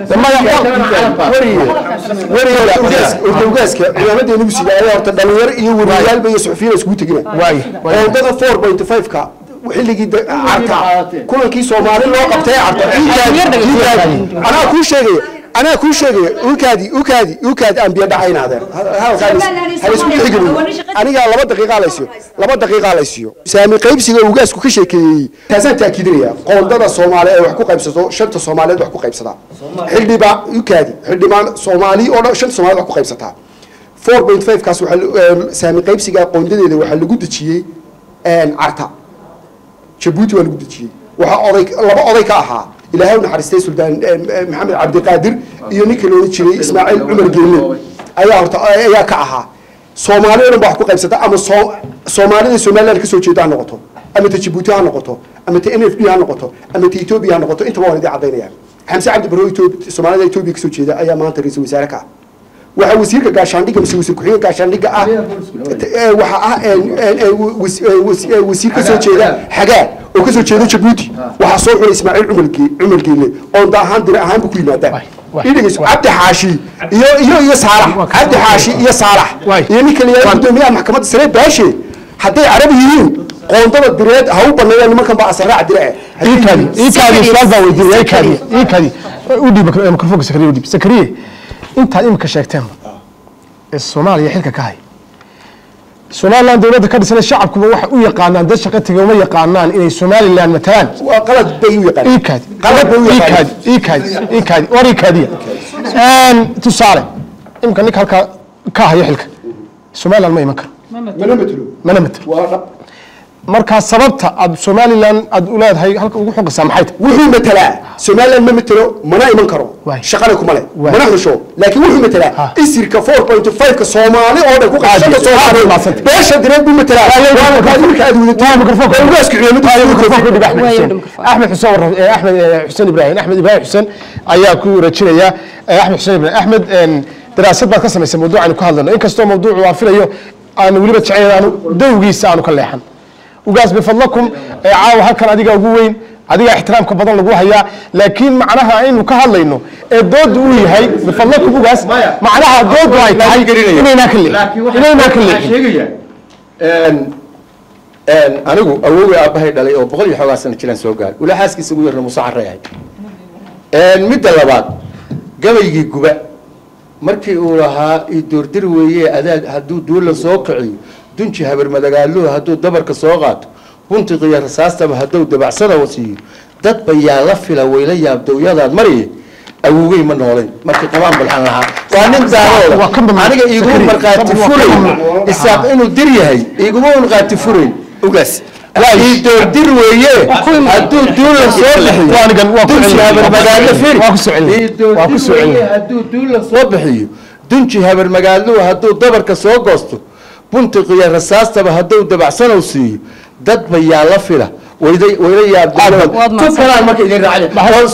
ugaaska ciidamadeena ugu sidaaya horta dhalinyaro iyo wariyaalba iyo suxufiyiin iskugu tegina oodada four point five ka xilligii da- carta kulankii soomaali loo qabtay carta anaa kuu sheegaya anaa kuu sheegaya ukaadi ukaadi ukaadi aan biyo dhacayn adeer halaisku dhixgelin anigaa laba daqiiqaa laysiyo laba daqiiqaa laysiyo saami qaybsiga ugaasku ka sheekeeyey taasaan taakiidinaya qoondada soomaali ee wax ku qaybsato shanta soomaaliyeed wax ku qaybsataa xildhibaa ukaadi xildhibaan soomaali oo dhan shanta soomaaliyeed wax ku qaybsataa four point five kaas waxaa la- ee, saami qaybsiga qoondadeeda waxaa lagu dejiyey carta jabuuti waa lagu dejiyey waxaa oday laba oday ka ahaa ilaahay u naxariistay suldaan eh, eh, maxamed cabdiqaadir iyo ninka loola jiray ismaaciil cumar geelle ayaa horta ayaa ka ahaa soomaali oo dhan baa wax ku qaybsata ama soo soomaalida somaliland kasoo jeeda ha noqoto ama ta jabuuti ha noqoto ama ta n f d ha noqoto ama ta etoobiya ha noqoto intaba waan idin caddaynaya xamse cabdi barro Etoobi- soomaalida etoobiya kasoo jeeda ayaa maanta ra-iisul wasaare ka ah waxaa wasiirka gaashaandhigga mise wasiir ku-xigeenka gaashaandhigga ah ee, waxaa ah een, een, een, was- ee, was- ee, wasiir ka soo jeeda xagaa oo ka soo jeeda jabuuti waxaa soo xulay ismaaciil cumar Ge- cumar geele oo da ahaan dir ahaanba ku yimaadaan idhegeyso cabdi xaashi iyo iyo iyo saalax cabdi xaashi iyo saalax iyo ninka la yidhahdo gudoomiyaha maxkamadda sare baashe hadday carabi yihiin qoondada direed ha u baneeyaan nimankan baa asaraac dire iikaadi iikaadi su'aal baa weydiiyay iikaadi iikaadi u dhiib mikro- mikrofoonka sakariye u dhiib sakariye intaad imika sheegteenba ee soomaaliya xilka ka hay somaliland dowladda ka dhisan shacabkuba waxay u yaqaanaan dad shaqo tegay uma yaqaanaan inay somaliland matalaan waa qalad bay u yaqaanaan iikaadi qalad bay u yaqaanaan iikaadi iikaadi iikaadi war iikaadiya Een, tusaale imika ninka halkaa ka haya xilka somaliland ma iman karo mana matelo mana matelo waa dhab markaa sababta aad somaliland aad u leedahay halka ugu xoqaysaa maxay tahay wuxuu matelaa somaliland ma matelo mana iman karo shaqana kuma leh mana xusho laakiin wuxuu matelaa isirka 4.5 ka soomaali oo dhan ku qaadashada soomaali beesha direed buu matelaa waana kaadi marka aad wadato ugaasku axmed xuseen warra eh, axmed eh, xuseen ibraahim axmed ibraahim xuseen ayaa ku rajinaya eh, axmed xuseen ibraahim axmed een, daraasad baad ka samaysay mawduuc aynu ka hadlayno inkastoo mawduucu aan filayo aanu weliba jecel aanu dowgiisa aanu ka leexan ugaas bifadlakum ee caawa halkan adiga ugu weyn adiga ixtiraamka badan lagu hayaa laakiin macnaha aynu ka hadlayno ee doodu uu yahay bifadlakum ugaas macnaha doodu ay tahay inaynaa ka leexin inaynaa ka leexin anigu awowgay aabbahay dhalay oo boqol iyo xoogaa sano jiraan soo gaaray ula xaaskiisa ugu yarna muuse carray ahay midda labaad gabaygii guba markii uu lahaa i doordir weeye adaag hadduu duula soo kiciyo dunji habarmadagaaluhu hadduu dabarka soo qaato buntiqiyo rasaastaba hadduu dabacsada wasiiyo dad bayaa la fila wayla yaabdowyadaad mariye awowgey ma noolayn markii qabaan balxan lahaa waa nin daarooda aniga iguma markhaati furayn isaaq inuu dir yahay iguma markhaati furayn ugaas ii doordir weeye hadduu duula soo bixiyo dunji habarmagaalo firi ii doordir weeye hadduu duula soo bixiyo dunji habarmagaaluhu hadduu dabarka soo goosto buntiqiyo rasaastaba hadduu dabacsanow siiyo dad bayaa la fila wayday wayla yaabdoon tu kalaan marka idin raacay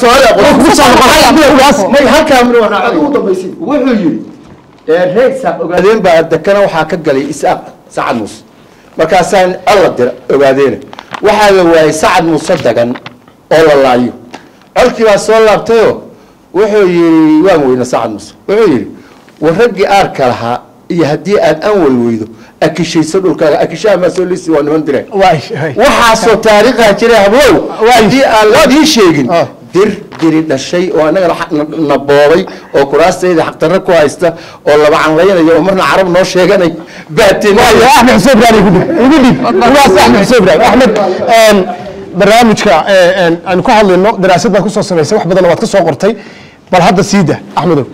may halkaa mid raacay wuxuu yidhi reer isaaq ogaadeen baa dekana waxaa ka galay isaaq sacad muuse markaasaan alla dira ogaadeena waxaa la waayay sacad muuse dagan oo la laayo colkii baa soo laabtayoo wuxuu yidhi waan weyna sacad muuse wuxuu yidhi war raggii aarka lahaa iyo haddii aad anwal weydo akishayso dhulkaaga akishaha maa soo liisi waa niman dire waxaasoo taariikhaa jira hablow haddii aan ladii sheegin dir diri dhashay oo annagana na boobay oo kuraastayda xaqdarro ku haysta oo laba canlaynaya oo marna carab noo sheeganay baatin axmed xuseen ibraahim igu dhib igu dhib ugaas axmed xuseen ibraahim axmed barnaamijka aynu ka hadlayno daraasad baad kusoo samaysay wax badanna waad ka soo qortay bal hadda siida axmedow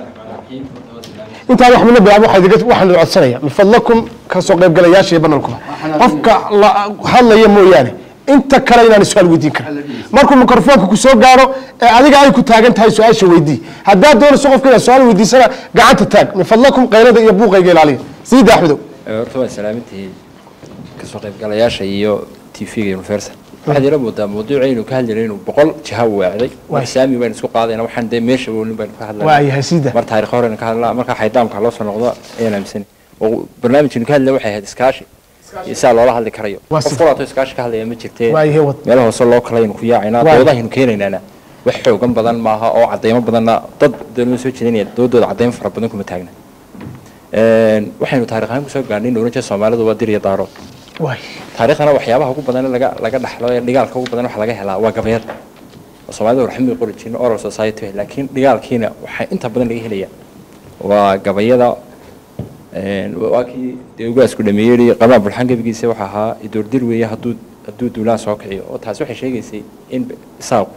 intaan wax midna bilaabo waxaa idiga waxaan idin codsanaya min fadlakum ka soo qaybgalayaasha iyo banalkuba qofka la hadlaya mooyaane inta kale inaan su-aal weydiin karin markuu mikrofoonka ku soo gaaro ee adiga ay ku taagan tahay su-aasha weydii haddaad doonayso qofka inaad su-aal weydiisana gacanta taag min fadlakum qaylada iyo buuqayga ilaaliya siida axmedow horta waa salaamintii kasoo qaybgalayaasha iyo tv-ga universal waxaad ila moodaa mawduucaynu ka hadlayna inuu boqol jiha weecday mar saami baynu isku qaadayna waxaan dee meesha woolin baynu ka hadlayna waayahay siida mar taariikh horeynu ka hadlaa marka xaydaamka loo soo noqdo ayaan aaminsani oo barnaamijkaynu ka hadlayna waxay ahayd iskaashi iyo sidaa loola hadli karayo qof qolaato iskaashi ka hadlaya ma jirtee meelaha hoose loo kalaynu ku yaacaynaa doodahaynu keenaynaana wax xoogan badan maaha oo cadaymo badanna dad doonima soo jeedinaya doodooda cadaymo fara badan kuma taagna waxaynu taariikh ahaan kusoo gaarnay in oran jira soomaalidu waa dir iyo daaro taariikhdana waxyaabaha ugu badan laga laga dhaxlo ee dhigaalka ugu badan waxa laga helaa waa gabayada oo soomaalida warxami qori jirna oral society laakiin dhigaalkiina waxaa inta badan laga helaya waa gabayada waa kii dee ugaasku dhameeyey qabaa bulxan gebigiisa waxa ahaa idoordir weeye hadduu hadduu duulaan soo kiciyo oo taasi waxay sheegaysay in isaaqu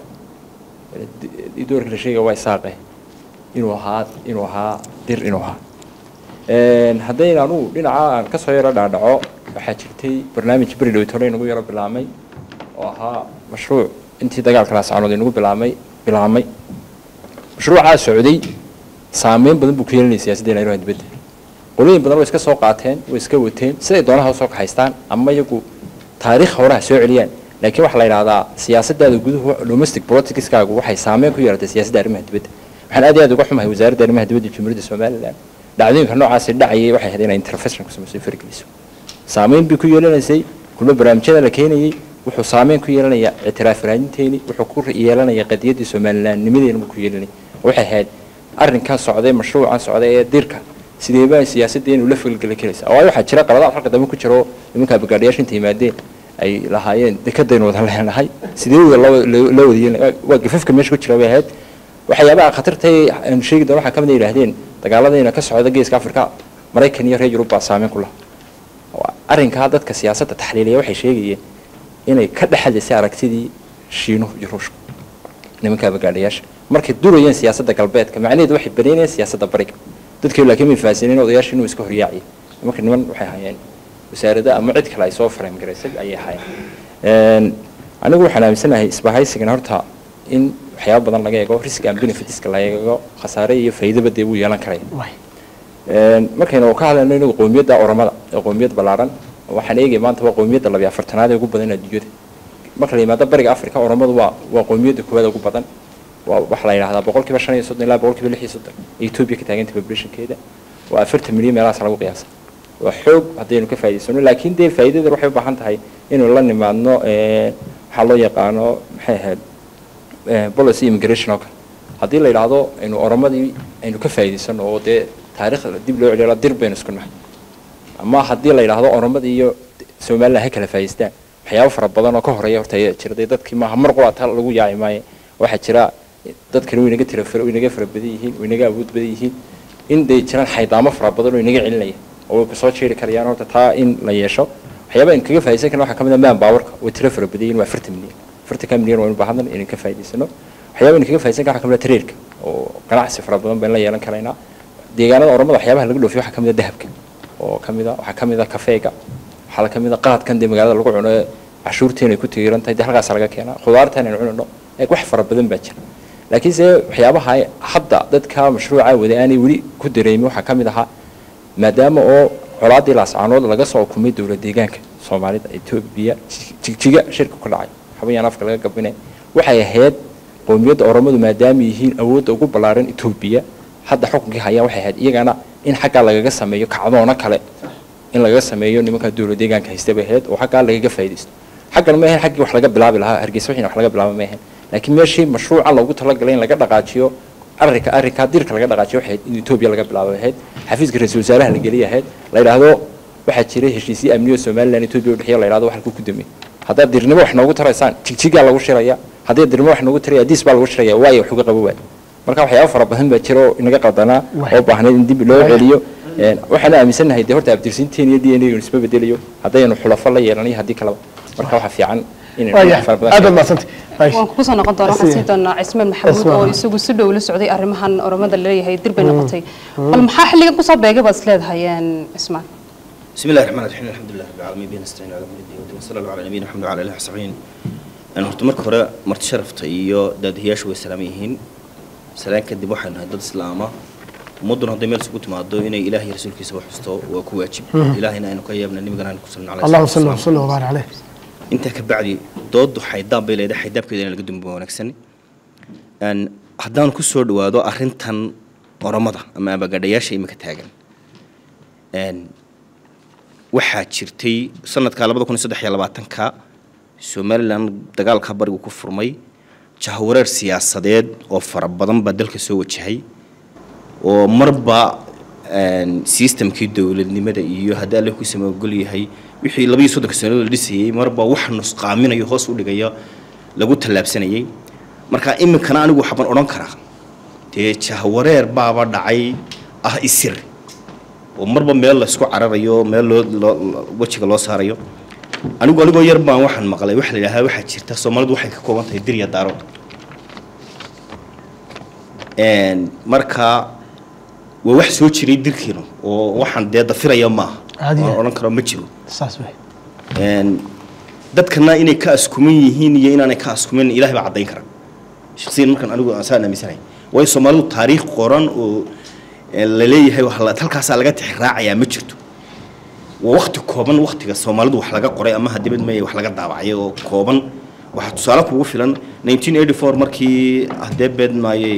idoorka la sheegaya waa isaaqe inuu ahaa inuu ahaa dir inuu ahaa haddayn anugu dhinaca aan kasoo yaro dhaadhaco waxaa jirtay barnaamij beri dhowtore inagu yaro bilaamay oo ahaa mashruuc intii dagaalka laascanood inagu bilaamay bilaamay mashruucaa socday saameyn badan buu ku yeelanaya siyaasadda nairobi dibadda qolooyin badan way iska soo qaateen way iska wateen siday doonaha usoo kaxaystaan ama iyagu taariikh hore ha soo celiyaan laakiin waxaa la yidhahdaa siyaasadaada guduhu domestic politicskaagu waxay saameyn ku yeelatay siyaasadda arrimaha dibadda waxaan aad iyo aad uga xumahay wasaaradda arrimaha dibadda jamhuuriyadda somaliland dhacdooyinka noocaasi dhacayay waxay ahayd inay intervention ku samayso fargeliso saameyn bay ku yeelanaysay kulmo barnaamijyada la keenayay wuxuu saameyn ku yeelanayaa ictiraaf raadinteeni wuxuu ku yeelanayaa qadiyaddii somalilandnimadeena buu ku yeelanaya waxay ahayd arrinkan socday mashruucan socday ee dirka sideebaa siyaasaddeenu la falgeli karaysa waayo waxaa jira qaladaad halka dambe ku jiro nimankaa bagaadhiyaasha inta yimaadeen ay lahaayeen dekadaynu wada leenahay sidee la wada yeelin waa gafafka meesha ku jira bay ahayd waxyaabaha khatartay aanu sheegi doono waxaa ka mid a yidhaahdeen dagaaladayna ka socda geeska afrika maraykan iyo reer yurub baa saameyn ku laha arrinkaa dadka siyaasadda taxliiliya waxay sheegayeen inay ka dhexalisay aragtidii shiinuhu iyo ruushku nimankaa bagaadhayaasha markay durayeen siyaasadda galbeedka macnaheedu waxay banaynayeen siyaasadda bariga dadkii laakiin may fahansaneen odayaasha inuu iska horyaaciyo marka niman waxay hayeen wasaarada ama cid kale ay soo frame garaysay ayay hayeen anigu waxaan aaminsanahay isbahaysigan horta in waxyaaba badan laga eego risk and benefitska la eego khasaare iyo faa'iidaba dee wuu yeelan karaya markaynu ka hadlayno inagu qowmiyadda oramada ee qowmiyad ballaaran waxaan eegay maanta waa qowmiyadda labiyo afartanaad ee ugu badan adduunyada marka la yimaado bariga africa oramadu waa waa qowmiyadda koowaad ugu badan waa waxaa la yidhahdaa boqolkiiba shan iyo soddon ilaa boqolkiiba lix iyo soddon ee etoobiya ka taaganta populationkeeda waa afartan milyan meelahaas lagu qiyaasa waa xoog haddaynu ka faa'idaysano laakiin dee faa'iidada waxay u baahan tahay inuu la nimaadno waxaa loo yaqaano maxay ahayd policy immigration oo kale haddii la yidhaahdo aynu oramadii aynu ka faa'idaysano oo dee taariikhda dib loo celiyo dir baynu isku nahay ama haddii la yidhaahdo oramadii iyo somaliland ha kala faa'idaystaan waxyaabo fara badan oo ka horeeya horta ayaa jira dee dadkii maaha mar qura taa lagu yaaci maayo waxaa jira dadkani way inaga tira way inaga fara badan yihiin way inaga awood badan yihiin in day jiraan xaydaamo fara badan oo inaga celinaya oo way kusoo jeeri karayaan horta taa in la yeesho waxyaaba in kaga faa'iidaysan karna waxaa ka mid ah man powerka way tiro fara badan yihiin waa afartan milyan afartanka milyan waa inu baahandan inaan ka faa'iidaysano waxyaaba in kaga faa'iidaysan karna waxaa ka mid ah tareerka oo ganacsi fara badan baynu la yeelan karaynaa deegaanada oramada waxyaabaha laga dhoofiyo waxaa ka mid ah dahabka oo ka mid ah waxaa ka mid ah kafeega waxaa ka mid ah qaadkan dee magaalada lagu cuno ee cashuurteena ay ku tigiran tahay dee halkaas laga keenaa khudaartan aynu cunino ee wax fara badan baa jira laakiinse waxyaabaha hadda dadka mashruuca wada aanay weli ku dareemin waxaa ka mid ahaa maadaama oo colaaddii laascaanood laga soo ukumay dowlad deegaanka soomaalida etoobiya jigjiga shirka ku dhacay xabayaan afka laga gabinay waxay ahayd qowmiyadda oromadu maadaama yihiin awoodda ugu ballaaran etoobiya hadda xukunkii hayaan waxay ahayd iyagana in xaggaa lagaga sameeyo kacdoono kale in lagaga sameeyo nimanka dowlad deegaanka haysta bay ahayd oo xaggaa lagaga faa'iidaysto xaggan ma ahayn xaggii wax laga bilaabi lahaa hargeysa wixii wax laga bilaaba ma ahayn laakiin meeshii mashruuca loogu talagalay in laga dhaqaajiyo arrinka arrinkaa dirka laga dhaqaajiyo waxay in etoobiya laga bilaabo ahayd xafiiska ra-iisul wasaaraha la geliya ahayd la yidhaahdo waxaa jiray heshiisyo amniyo somaliland etoobiya u dhexeeya la yidhahdo wax halkuu ku damey haddaad dirnimo wax noogu taraysaan jigjigaa lagu shiraya haddii dirnimo wax noogu taraya diis baa lagu shiraya waayo wax uga qabo waay marka waxyaaba fara badan baa jira oo inaga qaldanaa oo baahnayd in dib loo celiyo waxaan aaminsanahay dee horta abdirsiinteen iyo d n a isma bedelayo haddaynu xulafo la yeelanayo haddii kaleba marka waxaa fiican aad maasanta waan kugu soo noqon doona waxaan sii doonaa cismaan maxamuud oo isagu si dhow la socday arrimahan oromada laleeyahay dir bay noqotay bal maxaa xilligan kusoo beegay baad isleedahay cismaan بسم الله الرحمن الرحيم الحمد لله رب العالمين بين نستعين على امر الدين والدين وصلى الله على نبينا محمد وعلى اله وصحبه أنا horta marka hore marti sharafta iyo daadiyaashu way salaaman yihiin salaan kadib waxaan nahay dad islaama ummadduna hadday meel isugu timaado inay ilaah iyo rasuulkiisa wax xusto waa ku waajib ilaahina aynu ka yeebna nabigana aynu ku salna allahuma salli wasalli wabaarik caleyh intaa ka bacdi dooddu xaydaan bay leedahay xaydaabkeeda in laga dumbo wanaagsan haddaanu ku soo dhawaado arrintan oromada ama abagadhayaasha imika taagan waxaa jirtay sanadka labada kun iyo saddex iyo labaatanka somalilan dagaalka barigu ku furmay jahwareer siyaasadeed oo fara badan baa dalka soo wajahay oo marba sistamkii dowladnimada iyo haddii alle ku samagol yahay wixii labaiyo soddonka sano la dhisayey marba wax nusqaaminayo hoos u dhigaya lagu tallaabsanayay marka iminkana anigu waxbaan odhan karaa dee jahwareer baaba dhacay ah isir oo marba meel laysku cararayo meel loo wejiga loo saarayo anigu anigoo yar baan waxaan maqlay waxa la yidhahdaa waxaa jirta soomaalidu waxay ka kooban tahay dir iyo daarood marka waa wax soo jiray dirkiinu oo waxaan dee dafiraya maaha waan odhan karo ma jiro saas wey dadkana inay ka askuman yihiin iyo inaanay ka askumin ilahay baa caddayn kara shaksiyan markaan anigu saan aaminsanahay waayo soomaalidu taariikh qoran oo la leeyahay halkaasaa laga tixraacayaa ma jirto waa waqti kooban waqtiga soomaalidu wax laga qoray ama hadibad meeye wax laga daabacay oo kooban waxaa tusaale kugu filan 1984 markii hadee beed maayey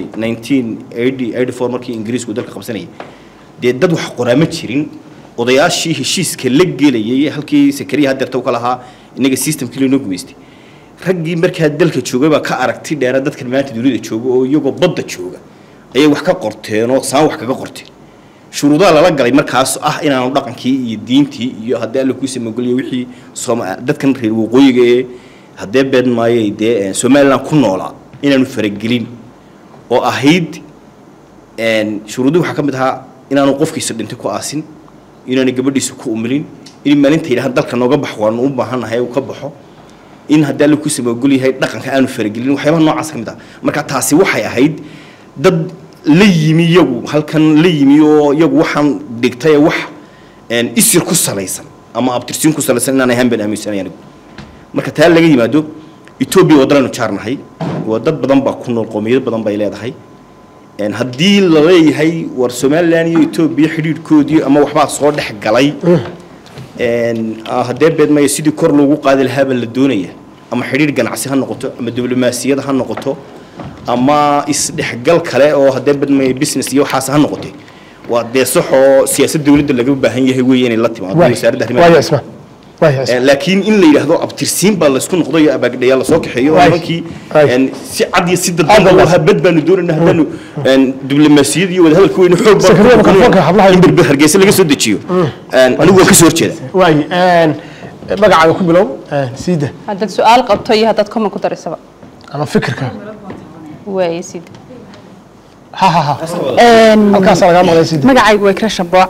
1984 markii ingiriisku dalka qabsanayay dee dad wax qoraa ma jirin odayaashii heshiiska la gelayay halkii sakariya hadeerta u ka lahaa inaga systemkii loo gumaystay raggii markaa dalka joogay baa ka aragti dheera dadkan maanta dunida jooga oo iyagoo badda jooga ayay wax ka qorteen oo saan wax kaga qorteen shuruudaha lala galay markaas ah inaanu dhaqankii iyo diintii iyo haddii alla kuu samageliyo wixii sooma dadkan reer waqooyiga ee haddee been maayay dee somaliland ku noolaa inaanu faragelin oo ahayd shuruudii waxaa ka mid ahaa inaanu qofkiisa dhintay ku aasin inaanu gabadhiisa ku umilin in maalinta yidhaha dalka nooga bax waanu u baahannahay uu ka baxo in haddii alla kuu samagel yahay dhaqanka aanu faragelin waxyaabaha noocaas ka mid ah marka taasi waxay ahayd dad la yimi iyagu halkan la yimi oo iyagu waxaan dhigtay wax isir ku salaysan ama abtirsiin ku salaysan inaan ahaan baan aaminsanay anigu marka taa laga yimaado etoobiya waddalaynu jaarnahay waa dad badan baa ku nool qoomiyado badan bay leedahay haddii la leeyahay war somaliland iyo etoobiya xidhiidhkoodii ama waxbaa soo dhex galay haddee beedmaya sidii kor loogu qaadi lahaabaa la doonaya ama xidhiidh ganacsi ha noqoto ama diblomaasiyad ha noqoto ama isdhexgal kale oo haddee badmaya business iyo waxaas ha noqotay waa dee sax oo siyaasad dowladda laga baahan yahay weeye inay la timaado wasaaradda arrimaha laakiin in la yidhaahdo abtirsiin baa laysku noqdo iyo abaagdhayaa lasoo kaxeeyo oo nimankii si cad iyo si dadban habad baanu doonayna haddaanu diblomaasiyad iyo wadahadalka weyne xoog in berber hargeysa laga soo dejiyo anigu waan kasoo horjeeda waay magacaaga ku bilow siida haddaad su-aal qabto iyo haddaad comment ku darisaba ama fikirka waay siida ha ha ha halkaasaa lagaa maqlay siida magacaygu waa ikra shambo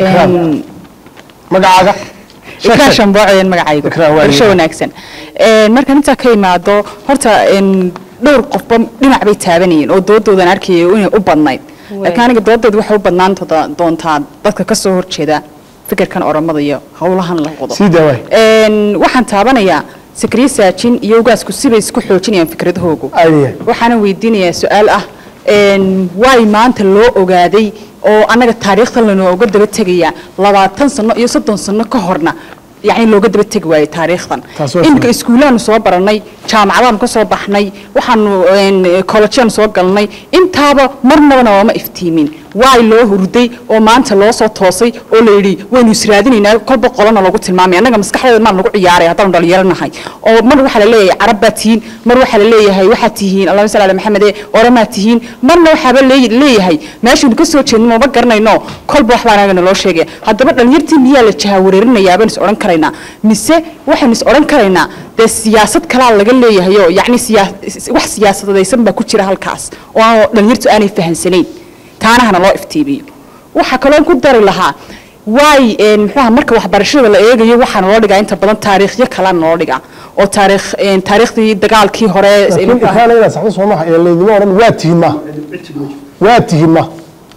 magacaaga ikra shambo ayaan magacaygu qorshe wanaagsan markaan intaa ka imaado horta dhowr qofba dhinac bay taabanayeen oo doodoodan arkayay inay u badnayd laakiin aniga doodeed waxay u badnaan doontaa dadka ka soo horjeeda fikirkan oromada iyo howlahan la wado waxaan taabanayaa sakriye saajin iyo ugaasku sibay isku xoojinayaan fikradahoogu waxaana weydiinayaa su-aal ah waay maanta loo ogaaday oo annaga taariikhda lanooga daba tegayaa labaatan sano iyo soddon sano ka horna yani looga daba tegi waayey taariikhdan iminka iskuulaanu soo baranay jaamacadaanu ka soo baxnay waxaanu kollejaanu soo galnay intaaba marnabana ooma iftiimin waay loo hurday oo maanta loo soo toosay oo la yidhi waynu israadinaynaa kolba qolana lagu tilmaamay annaga maskaxdeeda maan lagu ciyaaray haddaanu dhalinyaranahay oo mar waxaa la leeyahay carab baa tihiin mar waxaa la leeyahay waxaad tihiin allahuma salli ala maxamed ee oramaa tihiin marna waxaaba leeyahay meeshaynu ka soo jeedno maba garanayno kolba waxbaa anaga naloo sheegaya haddaba dhalinyartii miyaa la jahawareerinayaa baynu is odhan karaynaa mise waxaynu is odhan karaynaa dee siyaasad kalaa laga leeyahay oo yacni wax siyaasadaysan baa ku jira halkaas oo dhalinyartu aanay fahansanayn taanahana loo iftiimiyo waxaa kaloo ku dari lahaa waay muxuaha marka waxbarashada la eegayo waxaana loo dhigaa inta badan taariikhyo kalena loo dhigaa oo taariikh taariikhdii dagaalkii hore saxda soo maha ee laydima odhan waa tihin ma waa tihin ma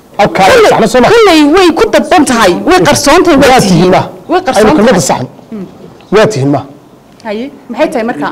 kolley way ku dadban tahay way qarsoon tahay waa tihin ma way qarsoon aynu kelmada tahay saxan waa tihin ma haye maxay tahay marka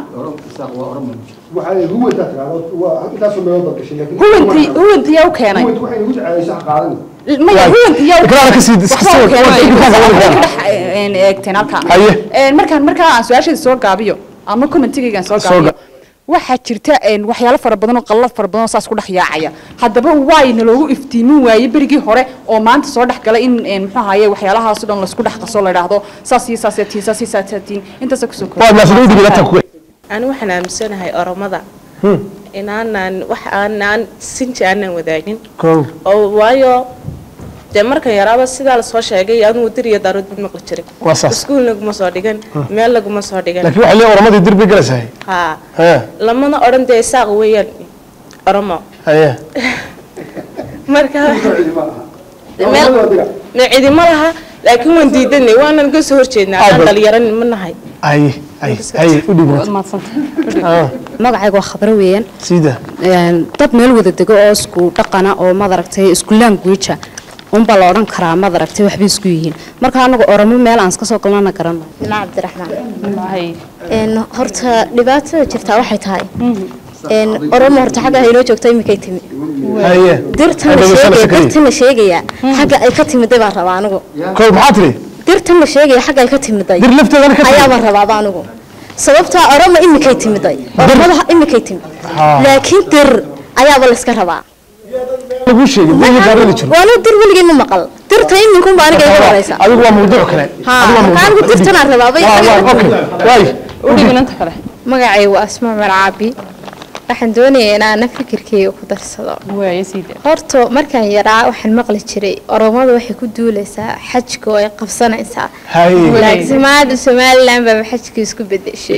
huwantii huwantii yaa u keenay maya huwantii yaa u Ikraana ka sii- keenay iska waxba soo- u keenay ikraana ka waxay wada. ka dhex eegteen halkaa Haye. Een, markaan markaa aan su-aasheeda soo gaabiyo ama commentigaygaan soo Soo gaabiyo ga- waxaa jirta een, waxyaalo fara badan oo qallad fara badan oo saas ku dhex yaacaya haddaba waayna loogu iftiimin waaye berigii hore oo maanta soo dhex galay in een, muxuu ahaye waxyaalahaas oo dhan laisku dhex qaso la idhaahdo saas iyo saas tiin saas iyo saas tiin intaasa kusoo waa maasada u dhibata ku ani waxaan aaminsanahay oromada inaanaan wax aanaan sinji aanan wadaagin kow oo waayo dee markan yaraaba sidaa lasoo sheegay anugu dir iyo daarood bad maqli jiray Waa saas. iskuul laguma soo dhigan meel laguma soo dhigan laakiin waxay leeyihin oramadii dirbi galaysahay haa hee lamana odhan dee isaaq weeyaan oromo haye marka meel me cidima laha laakiin waan diidanay waanan ka soo horjeednaa Aad aan ba- dhalinyaran ma nahay haye haye haye u dhibata magacayga waa khabro weeyaan sida Een, dad meel wada dego oo isku dhaqana oo madaragtay isku language unbaa la odhan karaa madaragtay waxbay isku yihiin marka anagu oromo meel aan iska soo galnana garanayo ina cabdiraxmaan Een, horta dhibaatada jirtaa waxay tahay een, oromo horta xagga haynoo joogto iminkay timi haye dirtan la sheegaya dirtan la sheegayaa xagga ay ka timiday baan rabaa anigu kow maxaa tiri dirtan la sheegaya xaggay ka timiday dir lafteeda ka timid ayaaba rabaaba anigu sababtaa oroma imikay timiday oromada imikay timid laakiin dir ayaaba la iska rabaa lagu sheegay ma yaqaanadi jiro waanu dir weligii ma maqal dirta iminkunba aniga iga horeysa adigu waa mawduuc kale ha adigu waa marka anigu dirtanaa rabaaba waay udhiginanta kale magacay waa asma marcaabi waxaan doonayaa inaana fikirkeyga ku darsado horta markaan yaraa waxaan maqli jiray oromadu waxay ku duuleysaa xajka oo ay qabsanaysaa laakiin maanta somalilan baaba xajka isku bedeshay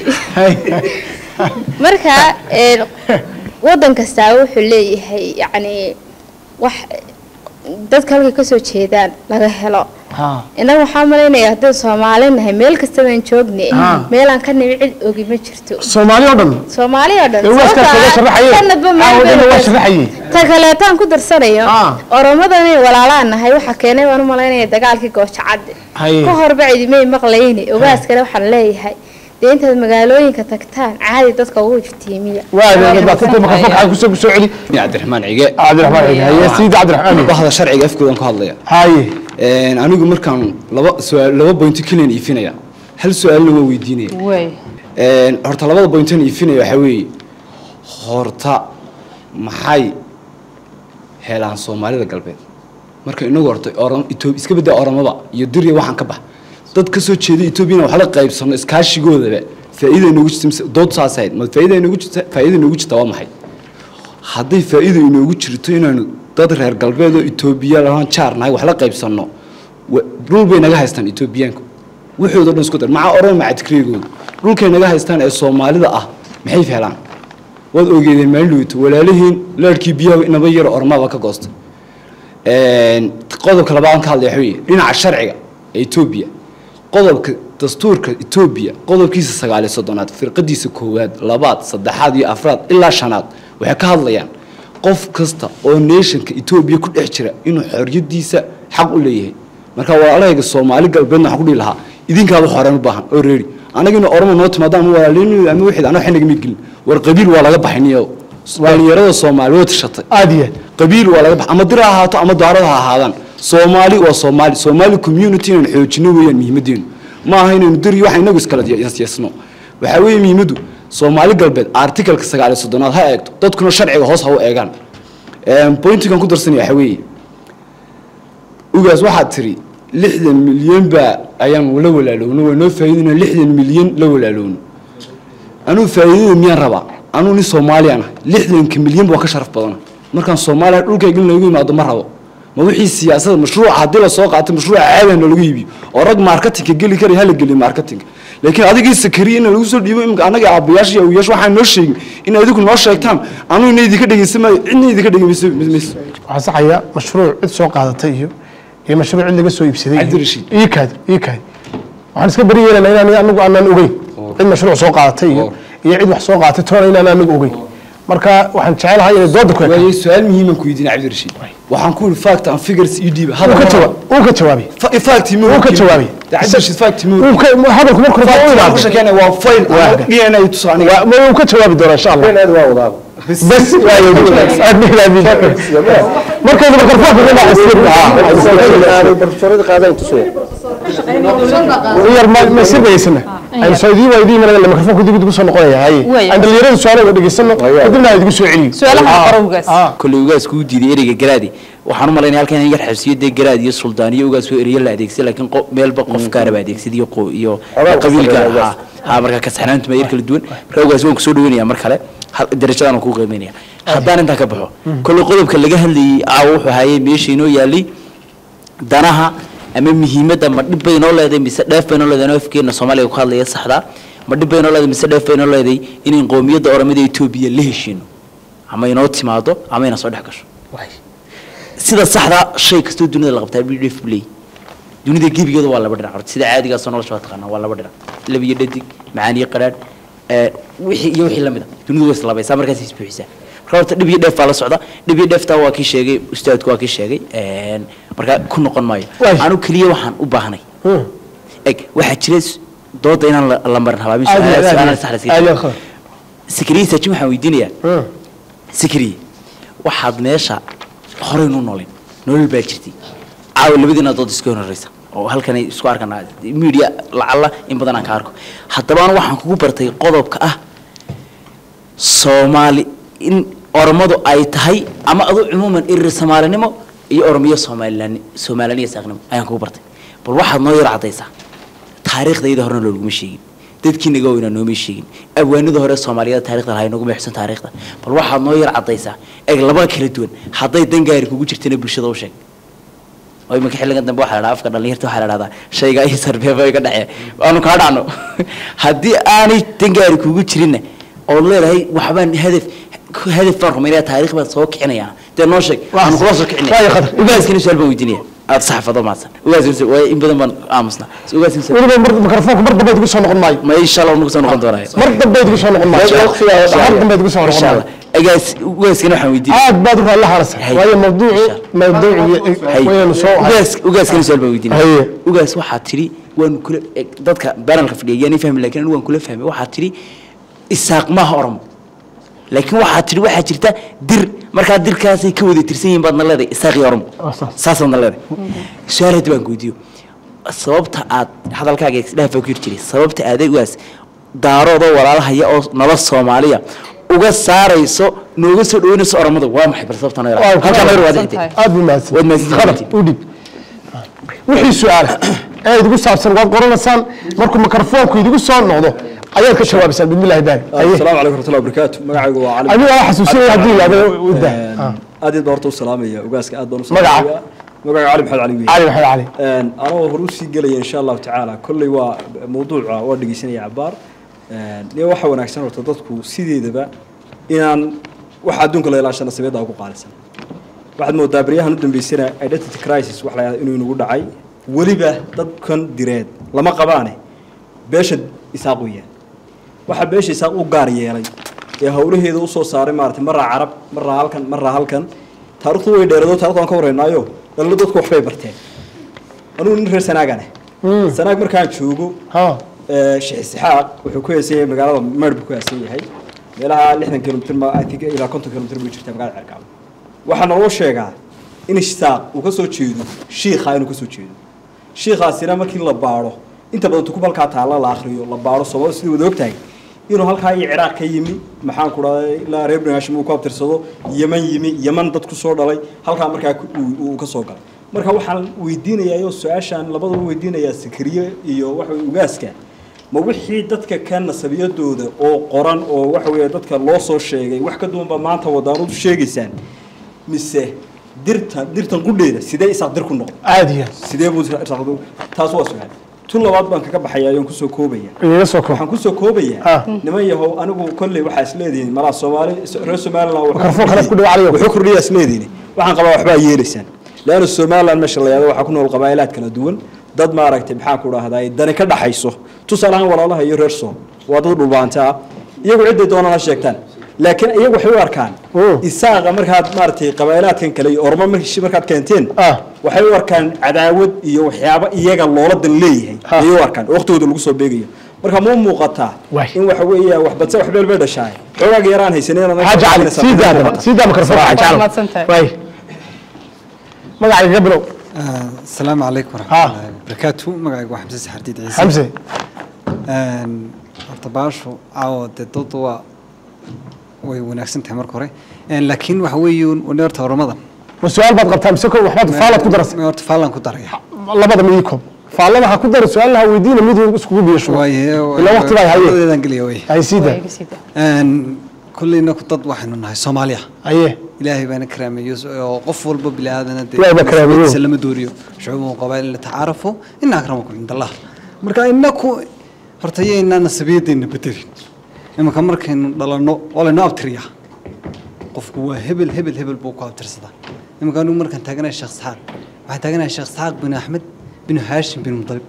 marka wadan kastaa wuxuu leeyahay yacni wax dadka halkay kasoo jeedaan laga helo innaga waxaa malaynayaa haddii soomaali nahay meel kasta baan joogne meelaan ka nimi cid ogi ma jirto soomaali oo dhan soomaali oo dhan Ee, waa iska kaga sharaxaye. sanadba Ah, wadana waa sharaxaye. ta kaleetaan ku darsanayo oromadan walaalaan nahay waxaa keenay baan u malaynaya dagaalkii goojacadde Haye. ka horba cidimay maqlayne ogaaskale waxaan leeyahay dee intaad magaalooyinka tagtaan caadi dadka ugu iftiimiya kusoo kusoo celi cabdiraxmaan cige cabdiraxmaan cige haye siida cabdiraxmaan bahda sharciga afkoodan ku hadlaya haye anigu markaan laba su'aal laba point keliyan iifinaya hal su-aalna waa weydiinaya way Een, horta labada bointan iifinaya waxaa weeye horta maxay helaan soomaalida galbeed marka inagu horta oran Ethiopia iska bedda oramaba iyo dirya waxaan ka bax dad ka soo jeeda Ethiopia wax la qaybsano iskaashigoodaba faa'iido inoogu jirta mise dood saas ahayd ma faa'iido inoogu jirta faa'iido inoogu jirta waa maxay hadday faa'iido inoogu jirto inaanu dad reer galbeed oo Ethiopia lahaan jaar nahay wax la qaybsano wa- dhul bay naga haystaan Ethiopiaanku wuxuuda dhan isku dar maca oran maca tikreegooda dhulkay naga haystaan ee soomaalida ah maxay feelaan waad ogeedeen maalin dhaweyto walaalihiin leerhkii biyaha inaba yar ormaba ka goosta Een, qodobka labaad ka hadlaya waxa weeye dhinaca sharciga ee Ethiopia qodobka dastuurka Ethiopia qodobkiisa sagaal iyo soddonaad firqadiisa koowaad labaad saddexaad iyo afraad ilaa shanaad waxay ka hadlayaan qof kasta oo nationka Ethiopia ku dhex jira inuu xorriyadiisa xaq u leeyahay marka walaalahayga Soomaali galbeedna waxaan ku dhihi lahaa idinkaaba horeen u baahan oo reeri anagina ormo noo timaada ama walaalin ama wixii anoo xinaga mid gelin war qabiil waa laga baxiniyo dhalinyarada Soomaali waa tashatay aadiya qabiil waa laga bax ama dir ha ahaato ama daarada ha ahaadaan Soomaali waa Soomaali Soomaali community inaan xoojino weeyaan muhiimadeenu ma aha inaynu dir iyo waxa inagu iskala yeesno waxa weeye muhiimadu Soomaali galbeed article-ka 9 ha eegto dadkuna sharciga hoos ha u eegaan een pointigan ku darsanaya waxa weeye ugaas waxaad tiri lixdan milyan baa ayaan la walaalowno waa noo faa'iidina lixdan milyan la walaalowno anuu faa'iidada miyaan rabaa anuu nin Soomaaliyan ah lixdanka milyan baa ka sharaf badan markaan Soomaaliya dhulkayga in lagu yimaado ma rabo ma wixii siyaasadda mashruuc haddii la soo qaato mashruuc caadi lagu iibiyo oo rag marketingka geli kara hala geli marketing laakiin adigii sakariye in lagu soo dhiibo imka anaga aabayaasha iyo awiyaash waxaan noo sheegin in adigu noo sheegtaan anuu inay idinka dhegeysamaayo cidna idinka dhegeymayso waxaan saxayaa mashruuc cid soo qaadatay iyo iyo mashruuc cid laga soo iibsaday Cabdirashiid. ii kaad ii kaad waxaan iska bari yeelanaa inaan anagu aanan ogeyn cid mashruuc soo qaadatay iyo iyo cid wax soo qaadatay toona inaan anagu ogeyn marka waxaan jecelahay inay dooda ku waayo su-aal muhiiman ku weydiin cabdirashiid waxaan ku yidhi fact and figures ii dhiiba uu ka jawaab uu ka jawaabay fact ma uu ka jawaabay cabdirashiid fact ma uu ka hadalku markuu rabaa u fact imaado ku shaqeynaya waa file Waaga. DNA ay tuso aniga Waa- ma uu ka jawaabi doonaa insha allah bas waayo aad bilaabid markayda mikrafoonka dhinaca yar ma ma sirbaysana aynu saydii waa idii imanaya mikrofoonka dib ugu soo noqonaya haye aan dhalinyarada su'aalaha dhegeysano kadibna aan idigu soo celiyo koley ugaas kuu diiday ereyga garaadi waxaan u malaynaya halkan in yar xabsiyo dee garaad iyo suldaan iyo ugaas oo ereyo la adeegsay laakiin qo- meelba qof gaaraba adeegsaday iyo qo- iyo qabiil gaar ha ha marka kasaxnaantu ma yar kala duwan marka ugaas waan kusoo dhaweynaya mar kale hal- darajadaan kuu qiimeynaya haddaan intaan ka baxo koley qodobka laga hadlayay aa wuxuu hayay meesha inoo yaalay danaha ama muhiimadda ma dhib bay inoo leedahay mise dheef bay inoo leedahay anoo afkeena soomaaliga ku hadlaya saxda ma dhib bay inoo leedahay mise dheef bay inoo leedahay inayn qowmiyadda oramada etoobiya la heshiino ama inoo timaado ama ina soo dhex gasho sida saxda shay kastoo dunida la qabtaa b dheef play dunida gebigeeda waa laba dhinac horta sida caadigaasoo nolosha waa taqaanaa waa laba dhinac lab iyo dhadig macaan iyo qadhaadh ee, wixii iyo wixii lamid a dunidu way islabaysaa markaas isbuuxisaa marka horta dhib iyo dheef baa la socda dhib iyo dheeftaa waa kii sheegay ustaadku waa kii sheegay een, marka ku noqon maayo anu keliya waxaan u baahnay eg waxaa jira s- dooda inaan la- la marin habaabin Aad iyo aad, su'aalaha aad saxda iyo aad, aad iyo iska aad. sikriye saajin waxaan weydiinayaa sikriye waxaad meesha horey nu noolin nolol baa jirtay caawa labadiina dood iska horeysa oo halkan ay isku arkanaa media lacalla in badan aan ka arko haddaba anu waxaan kugu bartay qodobka ah soomaali in oromadu ay tahay ama adu cumuuman irir soomaalinimo iyo oromiyo soomalilan soomaaliniya saaqnimo ayaan kugu bartay bal waxaad noo yar caddaysaa taariikhdayda horena looguma sheegin dadkii naga weynaa nooma sheegin abwaanada hore soomaaliyeed taarikhda lahay naguma xigsan taariikhda bal waxaad noo yar caddaysaa eeg laba kala duwan hadday dangaari kugu jirtana bulshada u sheeg oo iminka xilligan dambe waxaa la dhahaa afka dhallinyarta waxaa la dhahdaa shayga iyo sarbeeba iga dhacee aanu kaa dhacno haddii aanay dangaari kugu jirinna ood leedahay waxbaan hadaf hadaf baan rumaynaya taariikh baan soo kicinayaa dee noo sheeg waxaan kula soo kicinaya ugaaskana su-aal baan weydiinaya aad saxafado maadsan ugaaskana waa in badan baan aamusnaa ugaaskana weliba mar mikrofoonka mar dambe igu soo noqon maayo ma insha allah nagu soo noqon doonaayo mar dambe igu soo noqon maayo mar dambe igu soo noqon insha maayo allah agaas ugaaskana waxaan weydiinaya aad baad u raalli haarasa waayo mawduucu mawduuci waynu soo ugaas ugaaskana su-aal baan weydiinaya ugaas waxaa tidhi waan kula eg, dadka banalka fadhiya yaan fahmi laakiin anigu waan kula fahmay waxaa tidhi isaaq maaha oromo laakiin waxaa tidhi waxaa jirta dir markaa dirkaasay ka wada tirsan yihiin baadna leedahay isaaq iyo oromo saasaadna leedahay su-aal hadda baan weydiiyo sababta aad hadalkaaga isdhaafaa ku yiri jiray sababta aad ugaas daaroodoo walaalahaya oo nala soomaaliya uga saarayso nooga soo dhaweynayso oromada waa maxay bal sababta noo halkaa noo waadixitay aad buu mahadsan waad mahadsan khalad u dhib wixii su-aala ee idigu saabsan waad qoranaysaan markuu mikrofoonku idigu soo noqdo ayaad ka jawaabaysaan bismillahi baari السلام عليكم ورحمة الله وبركاته مقعد وعلي adiga waa xasuusinaya haddii yidhahdo wada aad iyo doorta u salaamaya ugaaska aad baan u Magaca? salaamaya magaca cali maxamed cali wiil cali maxamed cali een anoo hor u sii gelaya insha allahu tacaala kolley waa mawduuca waa dhegeysanaya cabaar een iyo waxa wanaagsan horta dadku sideedaba inaan waxa adduunka la ilaashana sabeeda ugu qaalisan waxaad moodaa baryahan u dambeysana identity crisis wax la yidhahdo inuu inagu dhacay weliba dadkan direed lama qabaane beesha isaaq weeyaan waxaa beesha isaaq u gaar yeelay ee howlaheeda usoo saaray maaragtay maraa carab maraa halkan maraa halkan taarikhdu way dheeradoo taarikhdu aan ka warraynaayo dhallo dadku waxbay barteen anugu nin reer sanaagane sanaag markaan joogo ee, sheekh isxaaq wuxuu ku heesan yahay magaalada meydh buu ku heesan yahay meelaha lixdan kilomitr ma i think ilaa konton kilomitr buu jirtaa magaalada cerkaabo waxaa naloo sheegaa in isaaq uu ka soo jeedo shiikha inuu ka soo jeedo shiikhaasina markii la baadho inta badan tukub halkaa taalla la akhriyo la baadho soomaalida sidii wada ogtahay inuu halkaa iyo ciraaq ka yimi maxaan ku dhahday ilaa reer bani hashim uu ku abtirsado yeman yimi yeman dad ku soo dhalay halkaa markaa ku- uu- uu ka soo galay marka waxaan weydiinayaa oo su-aashaan labadaba weydiinayaa sikriye iyo waxa weye ugaaska ma wixii dadka ka nasabiyadooda oo qoran oo waxa weeye dadka loo soo sheegay wax ka duwanba maanta wadaanadu sheegaysaan mise dirtan dirtan qudheeda sidee isaaq dir ku noqday caadiya sidee buu isaaq taas waa su-aal tun labaad baan kaga baxaya ayaan kusoo koobaya iga soo koob waxaan kusoo koobayaa niman yahow anigu kolley waxaa isleedihiin malaa soomaali reer somaliland wuxuu Mikrafoon kale ku dhaw cali wuxuu kordhiyaa isleedihiin waxaan qabaa waxbaa yeelaysaan leanna somaliland meesha la yahdo waxaa ku nool qabaa'ilaad kala duwan dad maaragtay maxaa ku dhahdaa dani ka dhaxayso tusaale ahaan walaalaha iyo reer soom waa dad dhulbaanta ah iyagu cidday doonaan ha sheegtaan laakiin iyagu waxay u arkaan isaaqa markaad maaragtay qabaa'ilaadkan kale iyo ormo markii markaad keenteen waxay u arkaan cadaawad iyo waxyaabo iyaga loola dan leeyahay ayay u arkaan oo waqtigooda lagu soo beegayo marka ma u muuqataa in waxa weeya wax badse wax beel bay dhashaay xoogaaga yaraan haysaneen xaaji cali sii daa daba sii daa mikrofoonka xaaji cali waay magacayga ka bilow السلام عليكم ورحمة الله وبركاته مقعد واحد حمزة حديد عيسى حمزة. ان horta baashu caawa dee dad waa way wanaagsan tahay marka hore Een, laakiin waxa weeyuun wane horta horumada ma su-aal baad qabtaa mise ko waxbaad faalaad ku darasay horta faalan ku daraya labada mid ii koob faallada ha ku dara su-aalaha weydiina mid iskugu biyo ilaa waqti baa haye labadeedan geliya wey hay sii daa Een, kulleyna ku dad waxaynu nahay soomaaliya haye ilaahay baana karaameeyo oo qof walba bini aadana dee Ilaahay baa karaameeyo. naftiisa lama dooriyo shucuuban qabaa'il la tacaarafu ina akramakum cinda allah marka inaku horta yaynaa nasabiyadeenna bedelin imanka markaynu dhalanno waa laynoo abtiriyaa qofku waa hebel hebel hebel buu ku abtirsadaa imanka anigu markaan taaganahay sheekh isxaaq waxaan taaganahay sheekh isxaaq bin axmed bin haashim bin mudalib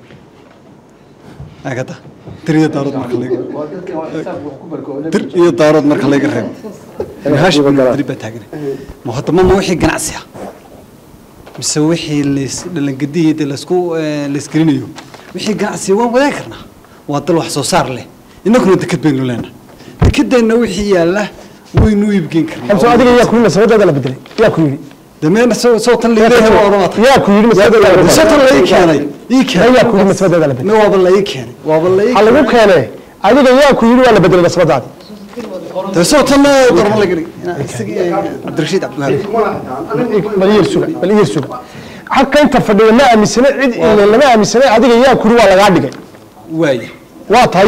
agada dir iyo daarood marka laga dir iyo daarood marka laga reebo bin haashim bin mudalib baa taaganay ma hadda ma ma wixii ganacsi ah mise wixii lays dhalangadiyeeda laysku eh, laysgelinayo wixii ganacsi waan wadaagi karnaa waa dal wax soo saar leh innaguna deked baynu leenahay dekedeenna wixii yaalla waynu iibgeyn karnaa xamso adiga yaa ku yidhi nasabadaada la bedelay yaa ku yidhi dameena soo soo tan leeyahay waa oromada yaa ku yiri masbadeeda la soo tan la ii keenay ii keenay yaa ku yiri masbadeeda la ma waaba la ii keenay waaba la ii ha lagu keenay adiga yaa ku yiri waa la bedelay masbadaadi de soo tan darma la geli abdirashiid cabdiwahaab bal yir suga bal yir suga halka inta fadhiya ma aaminsana cid ilaa lama aaminsana adiga yaa ku yiri waa lagaa dhigay waay waa tahay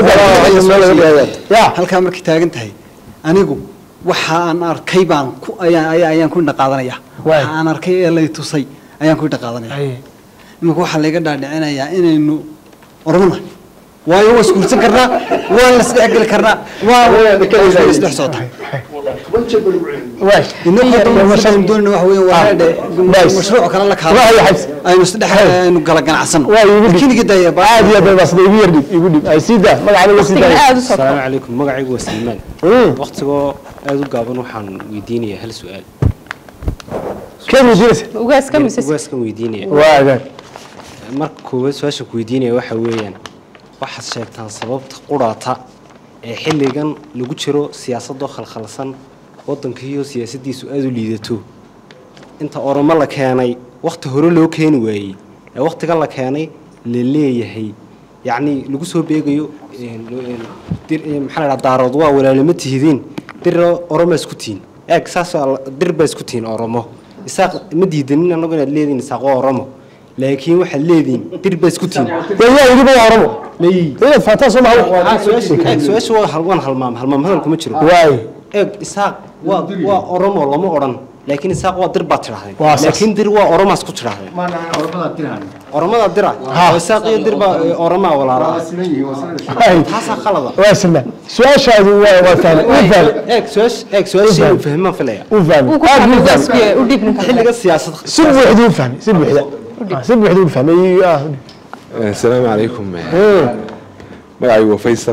ya halkaa markay taagan tahay anigu waxa aan arkay baan ku ayaan ayaan ayaan ku dhaqaadanaya waxa aan arkay ee lay tusay ayaan ku dhaqaadanaya iminka waxaa layga dhaadhicinayaa inaynu ormana waayo waa isguursan karnaa waa la isdhex geli karnaa waa isdhex soo tahay doonina waxa weeye waa dhe mashruuc kale la kaado aynu isdhex aynu kala ganacsano kiniga daya aad iyo aad baa sida igu yar dhib igu dhib ay siida magacaaga la siida asalaamu calaykum magacaygu waa salmaan waqtigoo aada u gaaban waxaan weydiinayaa hal su-aal keen weydiinaysa ugaaska mise ugaaskan weydiinaya waaga marka koowaad su-aasha ku weydiinaya waxa weeyaan waxaad sheegtaan sababta quraata ee xilligan lagu jiro siyaasadoo khalkhalsan waddankiiyo siyaasaddiisu aada u liidato inta oromo la keenay wakhti hore loo keeni waayey ee wakhtigan la keenay la leeyahay yacni lagu soo beegayo maxaa la dhaha daarood waa walaalama tihidiin dir oromo isku tihin eeg saas dir baa isku tihin oromo isaaq ma diidanin annagu inaad leediin isaaq waa oromo laakiin waxaad leediin dir baa isku tihin yaa yidhi waa oromo inaad faataa soo maha su-aasha waa hal waan halmaam halmaam hadal kuma jiro waay eeg isaaq waa waa oromo lama odhan laakiin isaaq waa dir baad tidhahdeen Waa saas. laakiin dir waa oromaas ku tidhahdeen oromada dira oo isaaq iyo dir baa oromaa walaala taasaa qalada waa silmaan su-aashaadu waa waa fahmay uu fahmay eeg su-aash eeg su-aasha inuu fahmaan filaya uu fahmay aad buu fahmay xilliga siyaasad si buuxda u fahmay si buuxda Ah, si buuxda u fahmay ah السلام عليكم magacaygu waa faysal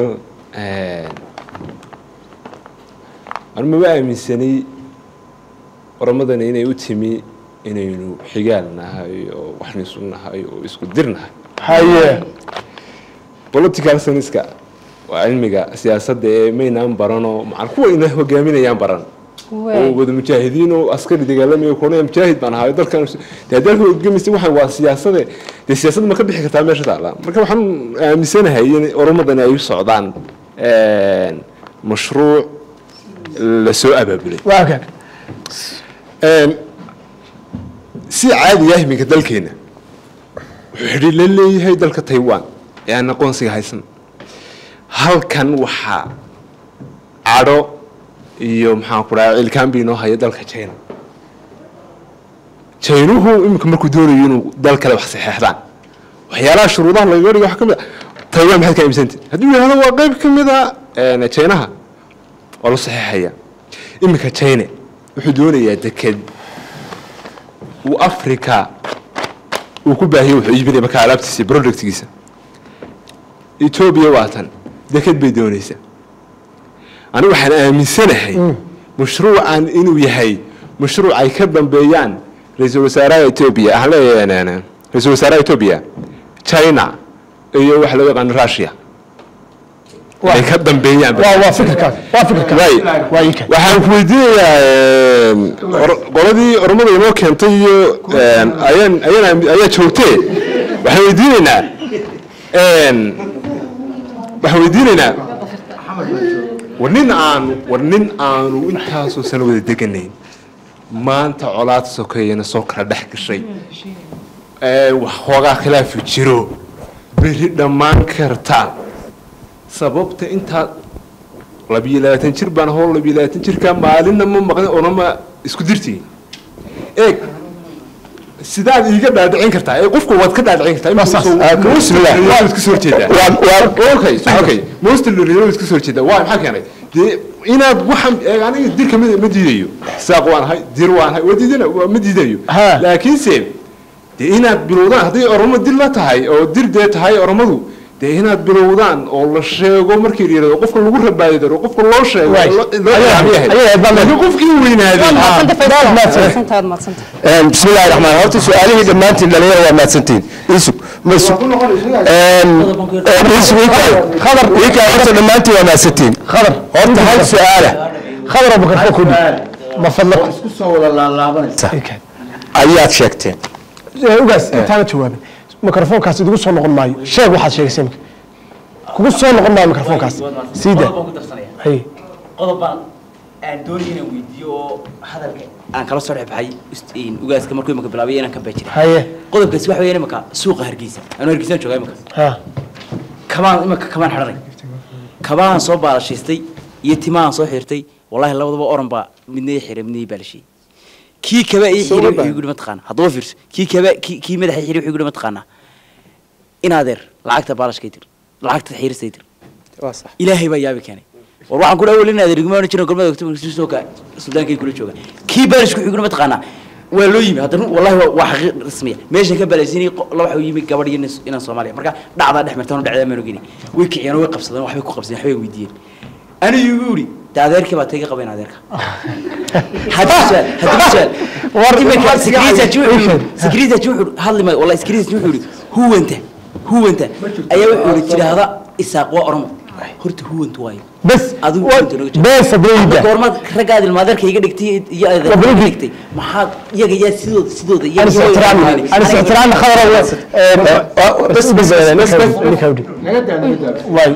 anu maba aaminsanay oramadani inay u timi inaynu xigaal nahay oo waxna isu nahay oo isku dir nahay haye political science-ka waa cilmiga siyaasadda ee maynaan baranoo macan kuwa ina hogaaminayaan baran oo wada mujaahidiin oo askari dagaalamaya kuna mujaahid baan ahaay dalkan dee haddii halka hogaamisa waxaan waa siyaasade dee siyaasad ma ka bixi kartaa meesha taala marka waxaan aaminsanahay in oromadani ay u socdaan mashruuc la soo abaabulay waa kan si caadi ah iminka dalkeena wuxuu xidhiir la leeyahay dalka taiwan ee aan aqoonsiga haysan halkan waxaa cadho iyo maxaan ku dhaha cilkaanbi inoo haya dalka china chinuhu iminka markuu doonayo inuu dal kale wax saxeexdaan waxyaalaha shuruudaha lagaga dhigo waxaa ka mid a taiwan maxaad ka aaminsantahi hadduu yidhahdo waa qayb ka mid a chinaha waa la saxeexaya iminka china wuxuu doonayaa deked uu africa uu ku baahiyo wuxuu iibinaya marka alaabtiisa iyo productgiisa etoobiya waa tan deked bay doonaysaa anigu waxaan aaminsanahay mashruucan inuu yahay mashruuc ay ka dambeeyaan ra-iisul wasaaraha etoobiya waxaan leeyahay ra-iisul wasaaraha etoobiya china iyo waxa loo yaqaano russia ay ka dambeeyaan waa waa fikirkaas waa fikirkaas waa ii kan waxaan ku weydiinayaa or- qoladii ormada inoo keentay iyo ayaan ayaan ayaa joogtee waxaan weydiinaynaa waxaan weydiinaynaa war nin aanu war nin aanu intaasoo sano wada deganayn maanta colaad sokeeyana soo kala dhex gashay ee wax hoogaa khilaafi jiro beri dhammaan karta sababta intaa labiyo labaatan jir baan hoo labiyo labaatan jirkaa maalinna ma maqlin onama isku dirtiin eeg sidaad iiga dhaadhicin kartaa ee qofku waad ka dhaadhicin kartaa iska soo horjeedaa okay okay most lorido iska soo horjeedaa waa maxaa keenay dee inaad waxan eeg aniga dir kamid ma diidayo saaq waan ahay dir waan ahay waa diidana waa ma diidayo laakiinse dee inaad bilowdaan hadday oromo dir la tahay oo dir dee tahay oromadu dee inaad bilowdaan oo la sheego markii la yidhahdo qofka lagu rabaadi daro qofka loo sheego Waay. loo Ayaa- ayaa- laakiin qofkii weynaaday بسم الله الرحمن الرحيم horta su-aalihii dhammaantiin dhalinyaro waa mahadsantiin isug masug khadar wiilkaa horta dhammaantiin waa mahadsantiin khadar horta hal su-aala khadar abubakar foo kudhi ma fadlak isku soo wada laalaabanaysa ayaad sheegteen ugaas intaana jawaabin mikrofoonkaas idigu soo noqon maayo sheeg waxaad sheegaysay imika kugu soo noqon maayo mikrofoonkaas siida hay qodob baan aan doonaya inaan weydiiyo oo hadalka aan kala soo dhexbaxay ugaaska markuu imaka bilaabay inaan ka baajiray haye qodobkaasi waxa weeyaan imaka suuqa hargeysa anu hargeysaan joogaa imaka ha kabaan imaka kabaan xidhanay kabahan soo baalashaystay iyo timahan soo xirtay wallahi labadaba oran baa midna ii xiray midna ii baalashiyey kii kaba ii xiray wuxuu igu mataqaana haddaba fiirso kii kaba kii kii madaxa xiray wuxuu igu mataqaana in adeer lacagta baalashkay dir lacagta xiiristay dir ilaahay baa yaabi keenay war waxaan ku dhaawol in adeer iguma jirin golmada ogtooka suldaankay kula jooga kii baalashku wuxuu igu mataqaana waa loo yimi haddana wallahi waa- waa xaqiiq rasmiya meeshan ka baalaysiinay la waxa yimi gabadh iyo nin- inaan soomaaliya marka dhacdaa dhex martaan dhacdaa maan ogeyni way kiciyeen oo way qabsadeen waxbay ku qabsadeen waxbay weydiiyeen anigu igu yidhi de adeerkii baa tayga qabayn adeerka haddii su'aal haddii su'aal iminka secretary wuxuu secretary wuxuu hadli maayo wallahi secretary wuxuu yidhi huwanta huwanta ayaa wuxuu yidhi tiraahda isaaq waa oromo horta huwanta waayo bes adigu huwanta nooga jiro bes abreyda goormaad raggaad ilmaadeerka iga dhigtay iyo adeerka iga Wabrigi. dhigtay maxaad iyaga yaa sidooda sidooda أنا iyaga استحترام أنا استحترام خضر بس بس بس بس واي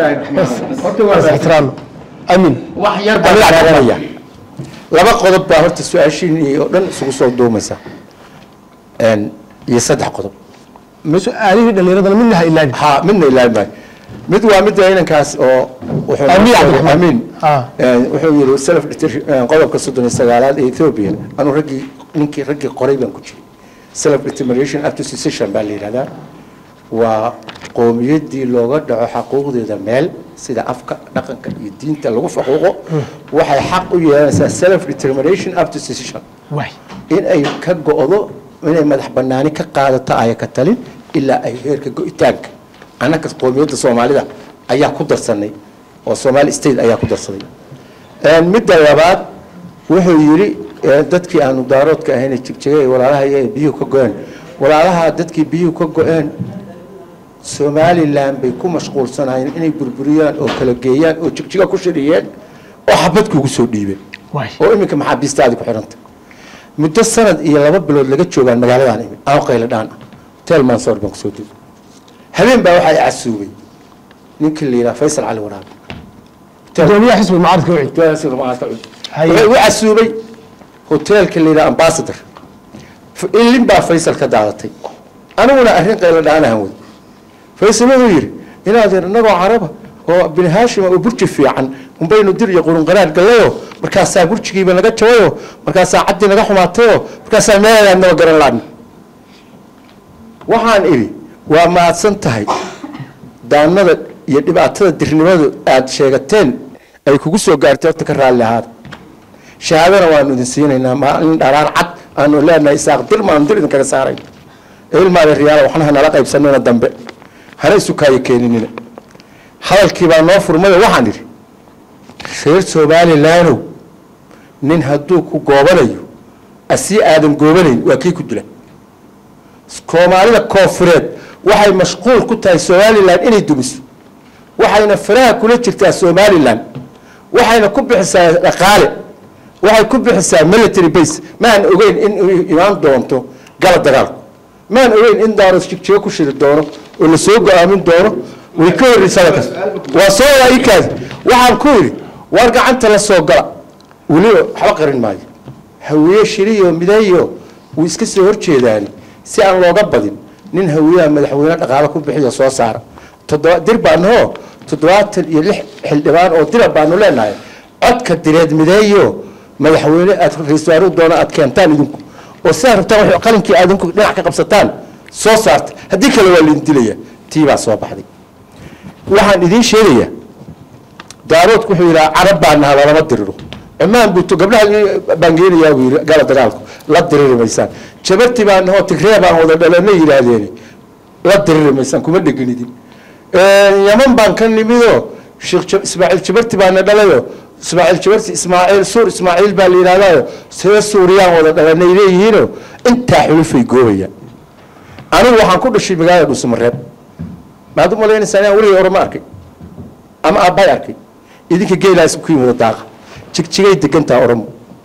استحترام أمين wax yar baan qaadanaya laba qodob baa horta su-aashiin iyo dhan isugu soo duumaysa Een, iyo saddex qodob su-aalihii dhallinyaradana midna ha ilaabin ha midna ilaabi maayo mid waa midda inankaas oo wuxuu Amiin Cabdiraxmaan. amiin Ah. Een, wuxuu yidhi self qodobka soddon iyo sagaalaad ee ethiopia anuu raggii ninkii raggii qoray baan ku jiray self determination up to secession baa la yidhahdaa waa qoomiyadii looga dhaco xaquuqdeeda meel sida afka dhaqanka iyo diinta lagu faquuqo waxay xaq u yeelanaysaa self determination up to secession waay in ay ka go'do inay madax banaani ka qaadato aya ka talin ilaa ay heerka go'itaanka annaka qoomiyadda soomaalida ayaa ku darsanay oo somali state ayaa ku darsaday Een, midda labaad wuxuu yidhi ee, dadkii aanu daaroodka ahayn ee jigjigay walaalaha iyo ay biyuhu ka go-een walaalaha dadkii biyuhu ka go-een somalilan bay ku mashquulsanayeen inay burburiyaan oo kala geeyaan oo jigjiga ku shiriyeen oo xabadku ugu soo dhiibeen oo iminka maxaabiistaadi ku xidhanta muddo sanad iyo laba bilood laga joogaan magaaladan imi aan qaylo dhaan ah hotel mansoor baan kusoo degay habeen baa waxaa i casuubay ninkii la yidhaha faysal cali waraabe gudoomiyaha xisbi mucaaradka wicid wuxuu igu casuubay hoteelka la yidhaha ambassador ilin baa faysal ka daadatay aniguna arrin qaylo dhaanahan wadi faysal wuxuu yidhi inaadeer innagoo caraba oo bini haashima oo burji fiican unbaynu dir iyo qurunqaraar gallayo markaasaa burjigiiba naga jabayo markaasaa caddii naga xumaatayo markaasaa meelaad naba garan laadna waxaan idhi waa mahadsan tahay daanada iyo dhibaatada dirnimadu aad sheegateen ay kugu soo gaartay horta ka raalli ahaada shahaadana waanu idin siinaynaa maalin dharaan cad aanu leenahay isaaq dir maanu dir idinkaga saarayn ilmaada riyaala waxna hanala qaybsanina dambe hana isu kaayo keeninina hadalkii baa noo furmayo waxaan idhi reer somalilaanow nin hadduu ku goobanayo asii aadan goobanayn waa kii ku dila soomaalida koonfureed waxay mashquul ku tahay somalilan inay dumiso waxayna faraha kula jirtaa somalilan waxayna ku bixisaa dhaqaale waxay ku bixisaa military base maan ogeyn in uu imaan doonto gala dagaalku maan ogeyn in daaro jigjigo ku shiri doono oo la soo go-aamin doono way ka horreysaa halkaas waa soo wadaa ikaas waxaan ku yidhi waar gacanta la soo gala weliba waxba qarin maayo hawiye shiriyo mideeyo wuu iska soo horjeedaani si aan looga badin nin hawiyaha madaxweyne dhaqaale ku bixiyo soo saara toddoba dir baanahoo toddobaatan iyo lix xildhibaan oo dira baanu leenahay codka direed mideeyo madaxweyne aad ra-iisul wasaare doono aad keentaan idinku oo sidaa rabtaan wax qalinkii aad idinku dhinac ka qabsataan soo saarta haddii kale waa laidin dilaya tii baa soo baxday waxaan idiin sheegayaa daaroodku wuxuu yidhaha carab baa naha lalama diriro cumaan buuto gabdhaha baan geenayaa buu yidhi gala dagaalku la diriri maysaan jabarti baa nahoo tigree baan wada dhalana yidhaahdeen la diriri maysaan kuma dheganidin yaman baan ka nimidoo sheekh Ja- ismaaciil jabarti baana dhalayo ismaaciil jabarti ismaaciil suur ismaaciil baa la yidhahdaayo see suuriyaan wada dhalanay leeyihiinoo intaa xulufay goobayaan anigu waxaan ku dhashay magaalada dhuusamareeb maad u malaynaysaa inaan weligay orama arkay ama aabbay arkay idinka geelaa isku kii wada daaqa jigjigay degantaa oromo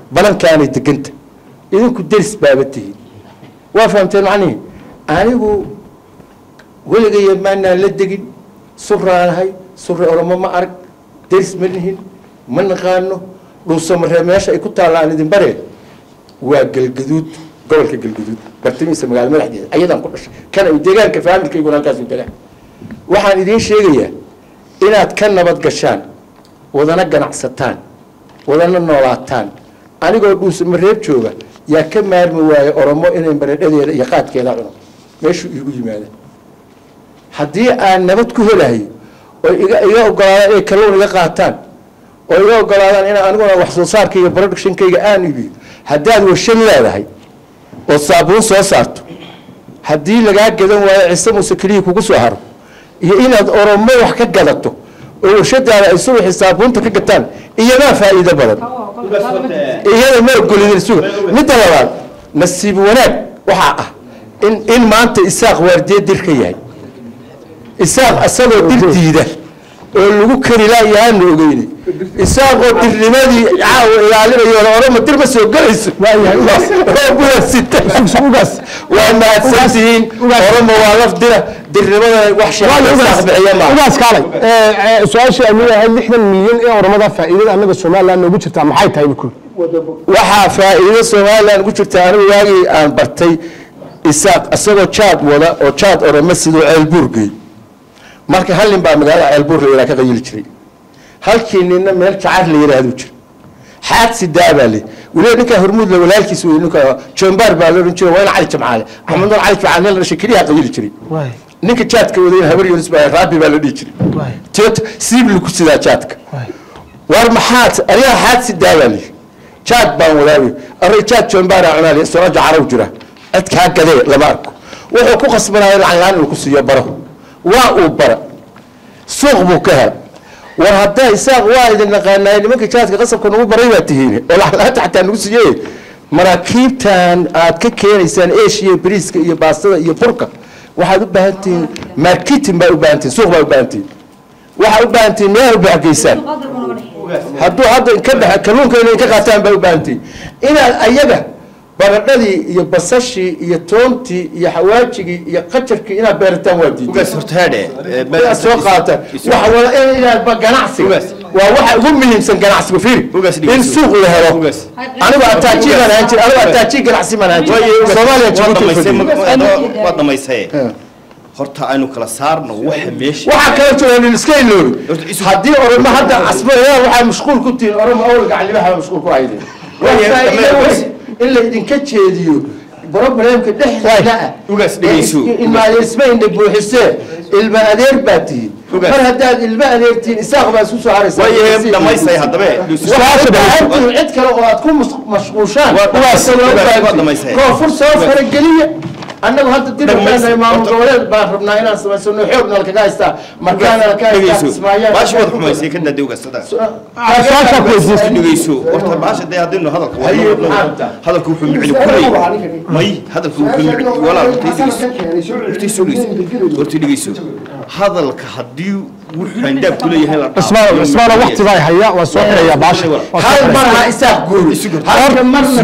balankaanay deganta idinku deris baaba tihiin waa fahamteen macnihi anigu weligaya maanaan la degin suraanahay sure oromo ma arag deris ma nihin ma naqaano dhuusamaree meesha ay ku taalla aan idin bareen waa galgaduud gobolka galgaduud bartamihiisa magaalo madaxdeeda ayadaan ku dhashay kana deegaanka faamilkayguna halkaas degaan waxaan idiin sheegayaa inaad ka nabad gashaan wadana ganacsataan wadana noolaataan anigoo dhuusamareeb jooga yaa ka maarmi waaye oromo inay baradhadeeda iyo qaadkeeda cuno meeshuu iigu yimaada haddii aan nabad ku helahayo oo iga iga ogolaadaan inay kalluun iga qaataan oo iga ogolaadaan in aniguna wax soo saarkayga productionkayga aan iibiyo haddaad warshad leedahay oo saabuun soo saarto haddii lagaa gadan waayo cise muuse keliya kugu soo haro iyo inaad oromo wax ka gadato oo warshadaada ay subaxii saabuunta ka gataan iyadaa faa'iido badan iyada ma ogolidin suga midda labaad nasiib wanaag waxaa ah in in maanta isaaq waardiye dir ka yahay isaaq asagoo dir diida oo lagu kari laayahaana ogeyne isaaqoo dirnimadii caawa ilaalinayo oroma dir ma soo gelayso waa mahadsantihiin oromo waa laf dira dirnimada wax sheebixiya maaha ugaas kaalay su-aashii amiga ahayd lixdan milyan ee oromada faa'iidada annaga somaliland noogu jirtaa maxay tahay bukul waxaa faa'iido somaliland ku jirta anigu waagii aan bartay isaaq isagoo jaad wada oo jaad oromo sidoo ceelbuur gey marka hal nin baa magaalada ceelbuur la yidhaha ka qayili jiray halkii ninna meel jacar la yidhaahdu jira xaad sidaa baa le weliba ninkaa hormuud la walaalkiis wey ninka jombaar baa la odhan jiray waa in cali jamcaale axmed nur cali jamcaale nin la dhashay keliyaa qayili jiray ninka jaadka wadayna habar yunis baa raabi baa la dhihi jiray teet siibli ku sidaa jaadka war maxaad adiga xaad sidaa baa le jaad baan wadaabay array jaad jombaaraa cunaale soo jacaraw jira cid kaa gadee lama arko wuxuu ku qasbanaya lacag laan inuu ku siiyo baro waa uu bara suuq buu ka hela war haddaa isaaq waa idin naqaanaay nimanka jaadka qasabka nagu baray baa tihiin oo lacaglaanta xataa nagu siiyey maraakiibtan aad ka keenaysaan asia bariiska iyo baastada iyo burka waxaad u baahan tihiin marketing baa u baahan tihiin suuq baa u baahan tihiin waxaad u baahan tihiin meelaad u baaxgeysaan hadduu hadda ka baxa kalluunka inay ka qaataan baa u baahan tihiin inaad ayaga baradhadii iyo basashii iyo toontii iyo xawaajigii iyo qajarkii inaad beerataan waa diidaad soo qaataan waxa wada in inaad ba ganacsiga waa waxa ugu muhiimsan ganacsiga fiiri in suuq la helo anigu ataajiir baan ahaan jir anigu ataajiir ganacsi baan ahaan jir soomaaliya jabuuti waa dhamaysaye horta aynu kala saarno waxa meesha waxaa kala jooga iska iloobi haddii oromo hadda asbayaa waxaa mashquul ku tihiin oromo awalga calimaha mashquul ku haydeen in la idinka jeediyo problemka dhexdeeda ah ilmaadesma indha buuxisee ilma adeer baa tihiin mar haddaad ilma adeertihiin isaaq baa isku soo haraysaa cid kale oo aad ku mashquushaan koonfur soo farageliya annagu hadda dirbaanahay maamul goboleed baan rabnaa inaan samaysano xoogna lakaga haystaa markaana laka haystaa kismaayaan baashi waad xumaysay ka daadewga dhegeyso horta baasha dee haddaynu hadalka wadno hadalka wuxuu micni kulay may hadalka wuxuu micni walaal hortayso horta dhegeyso hadalka haddii wuxuu handaab ku leeyahay la cismaan cismaana waqtigaa haya waa soo xirayaa baasha hal mar ha isaaq guuri halka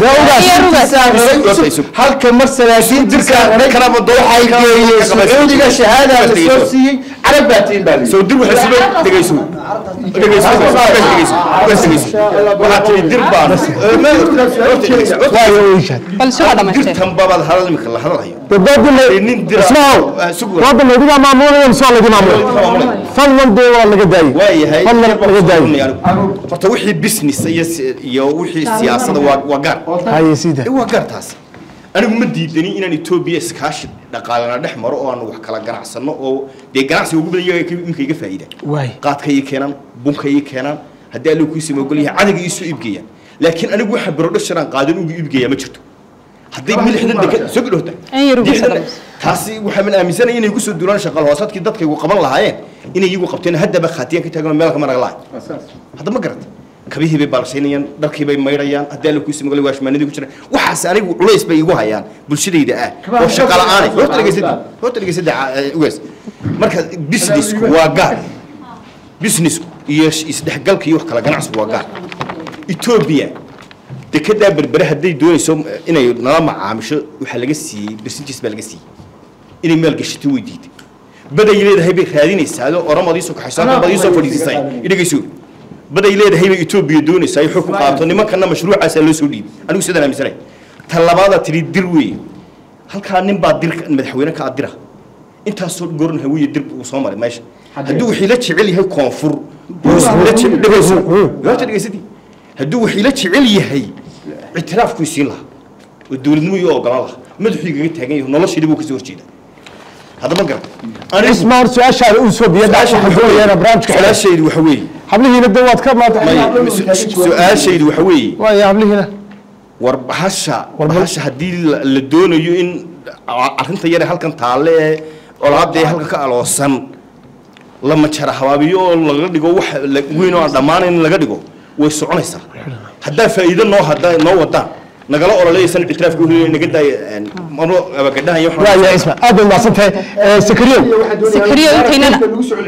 marna halka mar salaatiin jirka kalaba waxay geeyeen sacuudiga shahaada la soo siiyey carab baa tiin baa soo dir waxay soo dhegeyso dhegeyso dhegeyso waxaa tiri dir baan bal suga dhamaystay dirtan babaad hadal imika la hadalhayo wadda laydigaa maamulaya mise waa laydi maamulay fadlan dee waa laga daayey waayahay fadlan laga daayey horta wixii business iyo iyo wixii siyaasada waa waa gaar haye sida waa gaar taas anigu ma diidani inaan etoobiya iskaashi dhaqaalana dhex maro oo aan wax kala ganacsano oo dee ganacsiga ugu badan yaga iminka iga faa'iida waay qaadka ii keenaan bunka ii keenaan haddii allo kuisii mogol yahay cadaga iisoo iibgeeyaan laakiin anigu waxa barodhashan aan qaadan ugu iibgeeyaa ma jirto hadday milixdan deka soo gudhowta taasi waxaan aaminsanaya inay kusoo duulaan shaqal hoosadkii dadkaygu qaban lahaayeen inay iyagu qabteen haddaba khaatiyaan ka taagan meel kama naga lahay hadda ma garata kabihii bay baalshaynayaan dharkii bay maydhayaan haddii alla kuisi magalay waashmaanadii ku jiraan waxaas anigu culays bay igu hayaan bulshadayda ah oo shaqa la'aanay horta dhegeysada horta dhegeysada ugaas marka businessku waa gaar businessku iyo isdhexgalka iyo wax kala ganacsigu waa gaar etoobiya dekedaa berbere hadday doonayso inay nala macaamisho waxaa laga siiyey bersintiis baa laga siiyey inay maal gashato way diiday baday leedahay bay raadinaysaa adoo oromadii soo kaxayso halkan baad iisoo fadhiisisay idhagayso baday leedahay bay etoobiya doonaysaa ay xog ku qaato nimankana mashruucaasaa loo soo dhiibay anigu sidaan aaminsanay ta labaada tidhi dir weeye halkaa nin baa dir madaxweyne ka adira intaasoo goorna hawiye dir uu soo maray meesha hadduu wixii la jecel yahay koonfur dhegaysadii hadduu wixii la jecel yahay ictiraafkuu siin lahaa oo dowladnimo iyo ogolaan lahaa madaxuu igaga taagan yahay noloshiidii buu kasoo horjeeda haddama garan ismaan su-aashaada uu soo biyo dhaasha xadooyana barnaamijka su-aashaydu waxa weeye hablihiina de waad ka maanta su-aashaydu waxa weeye waaya hablihiina war bahasha bahasha haddii la la doonayo in arrinta yare halkan taalle ee olaadee halkan ka aloosan la majara habaabiyo oo laga dhigo wax la- weyn oo aan dhammaanayn in laga dhigo way soconaysaa haddaa faa'iido noo hadda noo wadaan nagala ololaysan ictiraafka uheliyo naga daaya maro abagadhahan iyo waaya isma aad baad mahadsan tahay sakariyo sakariyo intaynana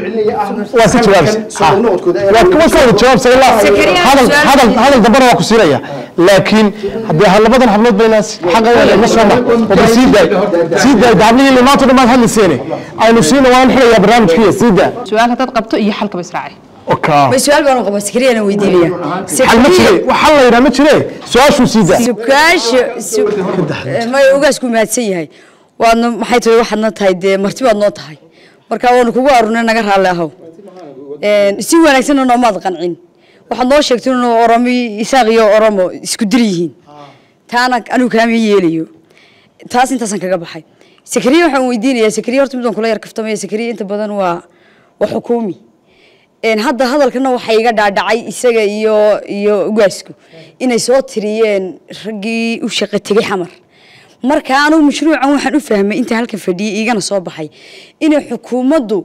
waa si jawaabsa Ha. waad ka wada jawaabsa ilaa hadal hadal hadal dambana waa ku siinaya laakiin haddii ha- labadan hablood baynaas xaqa wada ma soo mar wada sii daay sii daay hablihii limaanto dhan baad hadlayseene aynu siina waan xirayaa barnaamijkiiya sii daa su-aal haddaad qabto iyo xalkaba israaci oka ma su-aal baan qabaa sakariyana weydiinaya xal ma jire waxaa la yidhaa ma jire su-aashuu sii daa sukaasha su- may ugaasku mahadsan yahay waadna maxay tahay waxaadna tahay dee marti baad noo tahay marka waanu kugu arunay naga raalli ahow Een, si wanaagsanna noomaad qancin waxaad noo sheegtay inuu oromo isaaq iyo oromo isku dir yihiin taana anigu kaama yeelayo taas intaasaan kaga baxay sakariya waxaan weydiinayaa sakariya horta midaan kula yar kaftamaya sakariya inta badan waa waa xukuumi Een, hadda hadalkana waxaa iga dhaadhacay isaga iyo iyo ugaasku inay soo tiriyeen raggii u shaqo tegay xamar marka anugu mashruucan waxaan u fahmay inta halkan fadhiyay igana soo baxay inay xukuumaddu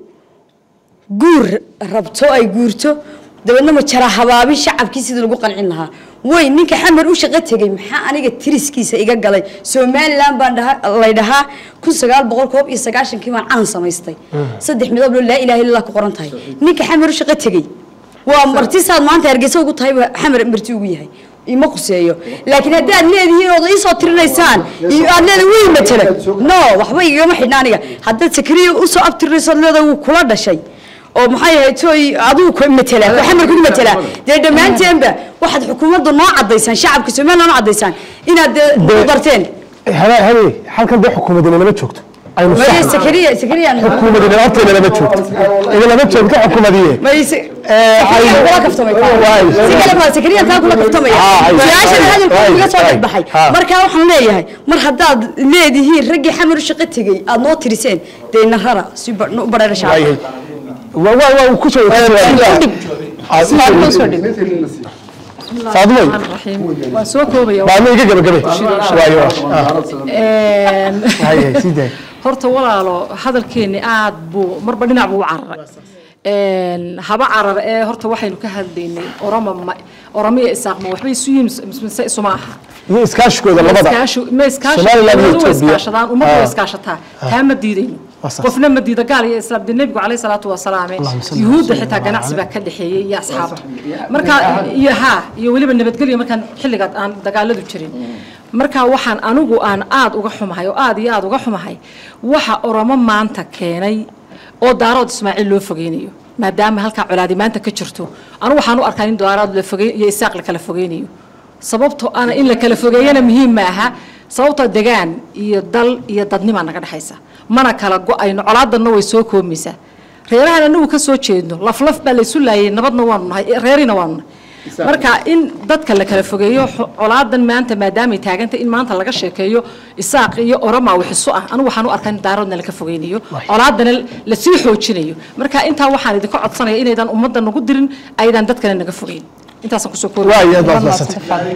guur rabto ay guurto dabeedna ma jara habaabi shacabkii sidii lagu qancin lahaa way ninka xamar u shaqo tegay maxaa aniga tiriskiisa iga galay somaliland baan dhaha lay dhahaa kun sagaal boqol koob iyo sagaashankii baan calan samaystay saddex midoob loo laa ilaha illallah ku qoran tahay ninka xamar u shaqo tegey waa marti saad maanta hargeysa ugu tahay baa xamar marti ugu yahay ima quseeyo laakiin haddii aad leedihiin ood iisoo tirinaysaan iyo aad leedahay wii matala no waxba igama xidhna aniga haddaad sakriya usoo abtirinayso aad leedahay wuu kula dhashay oo maxay ahayd tooy adigu ku matala oo xamar ku matala dee dhammaanteenba waxaad xukuumadda noo cadaysaan shacabka somaliland noo cadaysaan inaad dee ku darteen habe habe halkan dee xukuumadina lama joogto aynu maye saxno sakariya sakariya xukuumadina horteena lama joogto ina lama joogto xukuumadiye maye sakariya kula kaftamay si kale ma sakariya taa kula kaftamaya su-aashana hadalkooda iga soo dhexbaxay marka waxaan leeyahay mar haddaad leedihiin raggii xamar u shaqo tegey aad noo tiriseen dee narara si u bareera shacabka waa waa waa ku soo faadumay waan soo koobaya baadma iga gabagabe waayo Een, hay hay sii daay horta walaalo hadalkeeni aad buu marba dhinac buu u cararay Een, haba carar ee horta waxaynu ka hadlaynay oroma ma oroma iyo isaaq ma waxbay isu yihiin mise- mise isuma aha iyo iskaashigooda labada Iskaashu- ma iskaashi Somaliland iyo dowladuhu way Ethiopia. iskaashadaan ummaddu way Ah. iskaashataa Ah. taa ma diidayno Waa sax. qofna ma diida gaal iyo islaam dee nebigu caleyhi salaatu wasalaame yuhuudda xitaa ganacsi baa ka dhexeeyey iyo asxaabta marka iyo haa iyo weliba nabadgelyo markaan xilligaad aan dagaaladu jirin marka waxaan anigu aan aad uga xumahay oo aad iyo aad uga xumahay waxa oromo maanta keenay oo daarood ismaaciil loo fogeynayo maadaama halkaa colaadi maanta ka jirto anigu waxaan u arkaa in daarood la fogey iyo isaaq la kala fogeynayo sababtoo ana in la kala fogeeyana muhiim ma aha sababtoo degaan iyo dal iyo dadnimaa naga dhexaysa mana kala go-ayno colaadanna way soo koomaysaa reerahan anagu ka soo jeedno laflaf baa laysu laayay nabadna waanu nahay reerina waanu nahay marka in dadka la kala fogeeyo xo- colaadan maanta maadaamay taagantay in maanta laga sheekeeyo isaaq iyo oroma wixisu ah anigu waxaan u arkaa in daaroodna laka fogeynayo colaadana lasii xoojinayo marka intaa waxaan idinka codsanaya inaydan ummadda nagu dirin aydan dadkana naga fogeyn intaasaan kusoo Waay, aad baad mahadsantahay.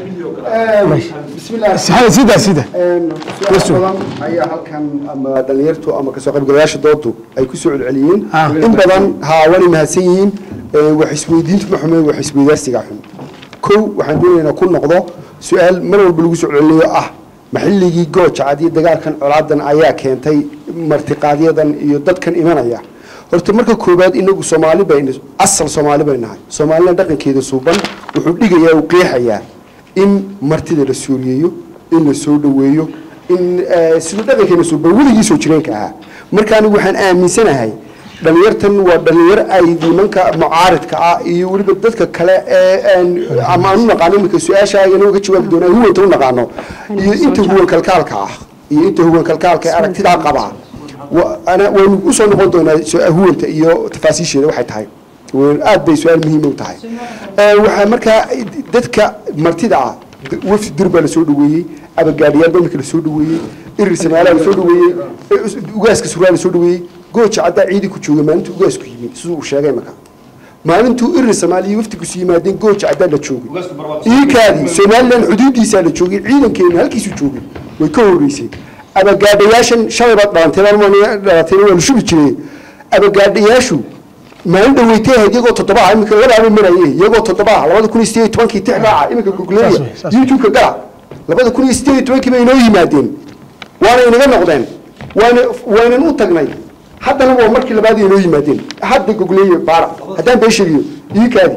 Sida- sida sida su-aalo badan ayaa halkan ama dhalinyartu ama kasoo qaybgalayaasha doodu ay ku soo celceliyeen in badan haa waanay mahadsan yihiin Ee, wax isweydiintu ma xume wax isweydaarsiga xun kow waxaan doonaynaa ku noqdo su-aal mar walba lagu soo celceliyo ah ma xilligii gooja cad iyo dagaalkan colaadan ayaa keentay martiqaadyadan iyo dadkan imanaya horta marka koobaad inagu soomaali baynu asal soomaali bay nahay soomaalina dhaqankeeda suuban wuxuu dhigayaa uu qeexayaa in martida la sooriyeeyo in la soo dhoweeyo in eh, siduu dhaqankeena soo bal weligii soo jireenka ahaa marka anigu waxaan aaminsanahay dhalinyartan waa dhalinyar ay nimanka mucaaridka ah iyo weliba dadka kale ee aan- ama aan u naqaano iminka su-aasha inaga ka jawaabi doonaa huwanta u naqaano iyo inta huwan kalkaalka ah iyo inta huwan kalkaalka ee aragtidaa qabaa wa- ana- waynu usoo noqon doonaa su- huwanta iyo tafaasiisheeda waxay tahay Wa- aad bay su-aal muhiim u tahay Eh, waxaa markaa dadka martida ah wafdi dir baa lasoo dhaweeyey abagaadhiyaal baa iminka lasoo dhaweeyey irir samaalaa lasoo dhaweeyey eh, us- ugaaska suraa lasoo dhaweeyey gooja caddaa ciidi ku joogay maalintuu ugaasku yimid siduu uu sheegay marka maalintuu irir samaaliya wafdigusu yimaadeen gooja caddaa la joogay iikaadii somalilan xuduudiisaa la joogay ciidankeena halkiisu joogay way ka horeysay abagaadhayaashan shalay baad dhalanteen dhalanteen waa la shubi jiray abagaadhayaashu maalin dhaweytay ahayd iyagoo toddoba ah iminka labaaba marayay iyagoo toddoba ah labada kun iyo sideed iyo tobankii tix raaca iminka googleeya youtube-ka gala labada kun iyo sideed iyo tobankii bay inoo yimaadeen waana inaga noqdeen waana waynan u tagnay haddana waa markii labaad inoo yimaadeen hadda googleeya baara haddaan been sheegiyo iikaadi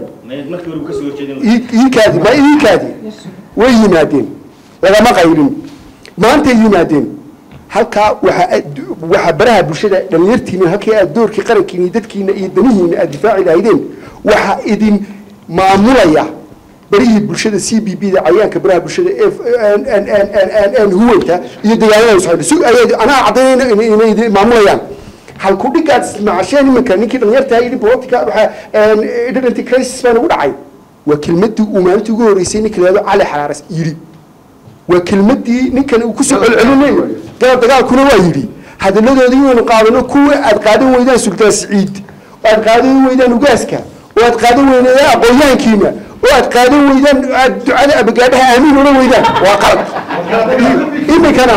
iikaadi ma iikaadi way yimaadeen lagama qaylin maantay yimaadeen halkaa waxa aad- waxa baraha bulshada dhalinyartiina halkii aad doorkii qarankiina iyo dadkiina iyo danihiina aad difaaci lahaydeen waxa idin maamulaya barihii bulshada c b b da cayaanka baraha bulshada ee aan- aan- aan- aan- aan- aan huwanta iyo deegaanada socda si ay anaa cadaynayna inay inay idin maamulayaan halku dhigaad macasheen iminka ninkii dhalinyarta yidhi politica waxa identity crisis baa nagu dhacay waa kelmadii uu maalintii ugu horeysay ninka lahado cali xaraaras yidhi waa kelmadii ninkan uu kusoo celcelinay gala dagaalkuna waa yidhi hadalladoodii inaynu qaadano kuwa aad qaadan weydaan sultaan siciid oo aad qaadan weydaan ugaaska oo aad qaadan weydaan aqoonyahankiina oo aad qaadan weydaan aad ducada abagaadhaha aamiin ola weydaan waa qalad iminkana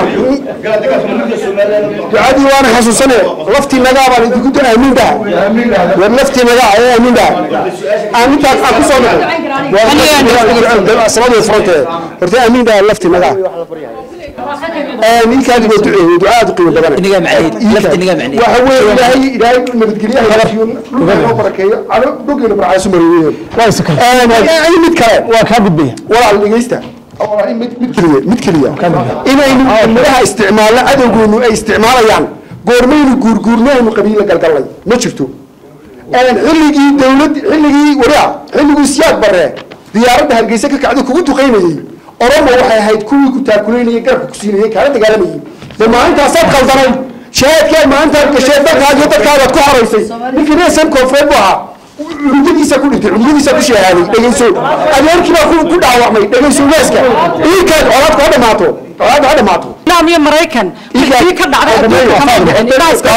ducadii waana xasuusane laftii nagaa baan idinku du aamiin dhaha war laftii nagaa ee aamiin dhaha aan intaas aan kusoo noqon sababay furantee horta aamiin dhaha laftii nagaa ninkaadi waa duceeyey duca aad u qiimo badan waxa weeye ilaahay ilaahay nabadgelyaha halafiyo dhulka noo barakeeyo ado dhulkeena barcaasu mareeyeen mid kale waa kaa gudbaya walaal dhegeysta walaal mid mid keliya mid keliya inaynu midhaha isticmaalno adowgoonu ay isticmaalayaan goormaynu guurguurno aynu qabiila galgallay ma jirto xilligii dawlad xilligii waria xilligii siyaad barre diyaaradda hargeysa ka kacday kugu duqaynayey oromo waxay ahayd kuwii ku taakulaynayay garabka ku siinayay kaala dagaalamayay de maalintaasaad qaldanay shahaadkaad maalintaad gashay dadkaad iyo dadkaadaad ku horaysay ninkii reesan koonfureed bu ahaa cunugadiisa ku dhintay cunugadiisa ku shahaaday dhegeyso adeerkii baa ku- ku dhaawacmay dhegeyso waaska iikaad colaadku ha dhamaato colaadku ha dhamaato islaam iyo maraykan kii ka dhacday adduunka kama dhicin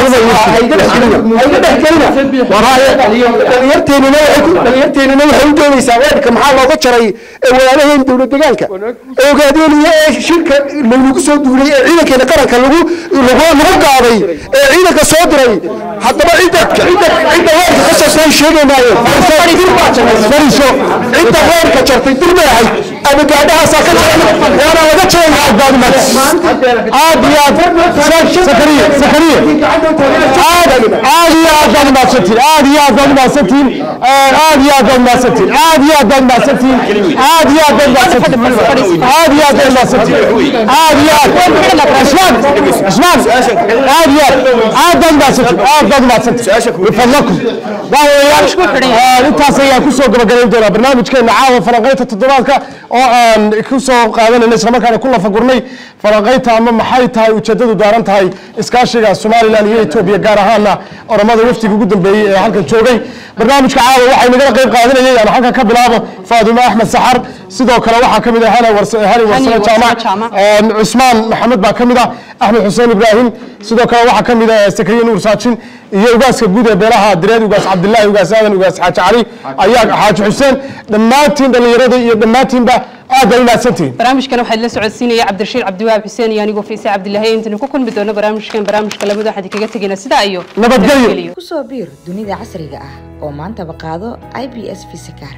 dhalinyarteenina waxay ku- dhalinyarteenina waxay u doonaysaa weerka maxaa looga jaray ee walaalaheen dowlad deegaanka ee ogaadeenaya ee shirka laynagu soo duulay ee ciidankeena qaranka lagu lagu lagu qaaday ee ciidanka soo diray haddaba cidda cidda cidda weerka ka jartay sheegaynaayeen fariiso cidda weerka jartay dir bay ahayd ama gaadhahaasaa ka jaray waana laga jaray aad iyo aad sakariye sakariye aad aad iyo aad baad umahadsantihin aad iyo aad baad umahadsantihin aad iyo aad baad umahadsantihin aad iyo aad baad umahadsantihin aad iyo aad baad umahadsantihin aad iyo aad baad umahadsantihin aad iyo aad cusmaan cusmaan aad iyo aad aad baad umahadsantihin aad baad umahadsantihin bifadlakum waaweeyaan intaas ayaan kusoo gabagabayn doonaa barnaamijkeena caawa falanqaynta toddobaadka oo aan kusoo qaadanayna islamarkaana ku lafagurnay falanqaynta ama maxay tahay ujeedadu daaran tahay iskaashiga somalilan iyo etoobiya gaar ahaana oromada wafdiga ugu dambeeyey ee halkan joogay barnaamijka caawa waxay nagala qayb qaadanayay aan halkan ka bilaabo faadumo axmed saxar sidoo kale waxaa ka mid ah hani warse hani warsane jaamac een, cusmaan maxamed baa ka mid ah axmed xuseen ibraahim sidoo kale waxaa ka mid ah sakariye nuur saajin iyo ugaaska guud ee beelaha direed ugaas cabdilaahi ugaas aadan ugaas xaaji cali ayaa xaaji xuseen dhammaantiin dhallinyarada iyo dhammaantiinba aad bay umahadsantihin barnaamijkan waxaa la socodsiinaya cabdirashiid cabdiwaab xuseen iyo anigoo fiise cabdilaahi intaynu ku kulmi doono barnaamijkan barnaamijka lamid waxaan kaga tegayna sidaa iyo nabadgelyo kusoo biir dunida casriga ah oo maantaba qaado i b s visakar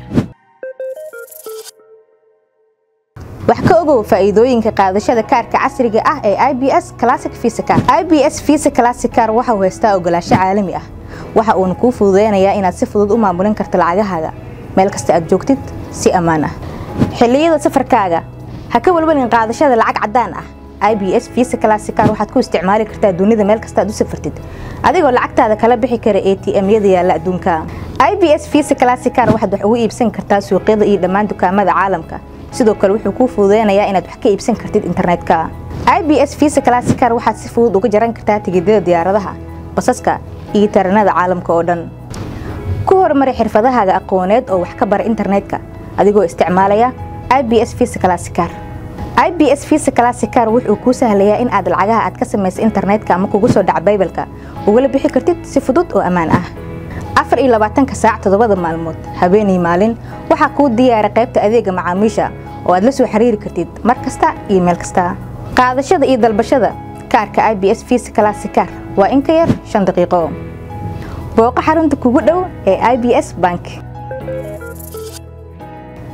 wax ka ogow faa'iidooyinka qaadashada kaarka casriga ah ee IBS Classic Visa Card. IBS Visa Classic Card waxa uu haystaa ogolaansho caalami ah. Waxa uuna kuu fududeynayaa inaad si fudud u maamulin karto lacagahaaga meel kasta aad joogtid si ammaan ah. xilliyada safarkaaga ha ka walwalin qaadashada lacag caddaan ah ibs visa classicar waxaad ku isticmaali kartaa dunida meel kasta aad u safartid adigoo lacagtaada kala bixi kara atm-yada yaalla adduunka ibs visa classicar waxaad wax ugu iibsan kartaa suuqyada iyo dhammaan dukaamada caalamka sidoo kale wuxuu kuu fududeynayaa inaad wax ka iibsan kartid internetka ibs visa classicar waxaad si fudud uga jaran kartaa tigidhada diyaaradaha basaska iyo taranada caalamka oo dhan ku horumari xirfadahaaga aqooneed oo wax ka bara internetka adigoo isticmaalaya ibs visa classicar ibs visa classicar wuxuu kuu sahlayaa in aad lacagaha aad ka samaysa internetka ama kugu soo dhaca baybalka ugala bixi kartid si fudud oo ammaan ah afar iyo labaatanka saac toddobada maalmood habeenii maalin waxaa kuu diyaara qaybta adeega macaamiisha oo aad la soo xiriiri kartid mar kasta iyo meel kasta qaadashada iyo dalbashada kaarka ibs visa classicar waa in ka yar shan daqiiqo booqo xarunta kugu dhow ee ibs bank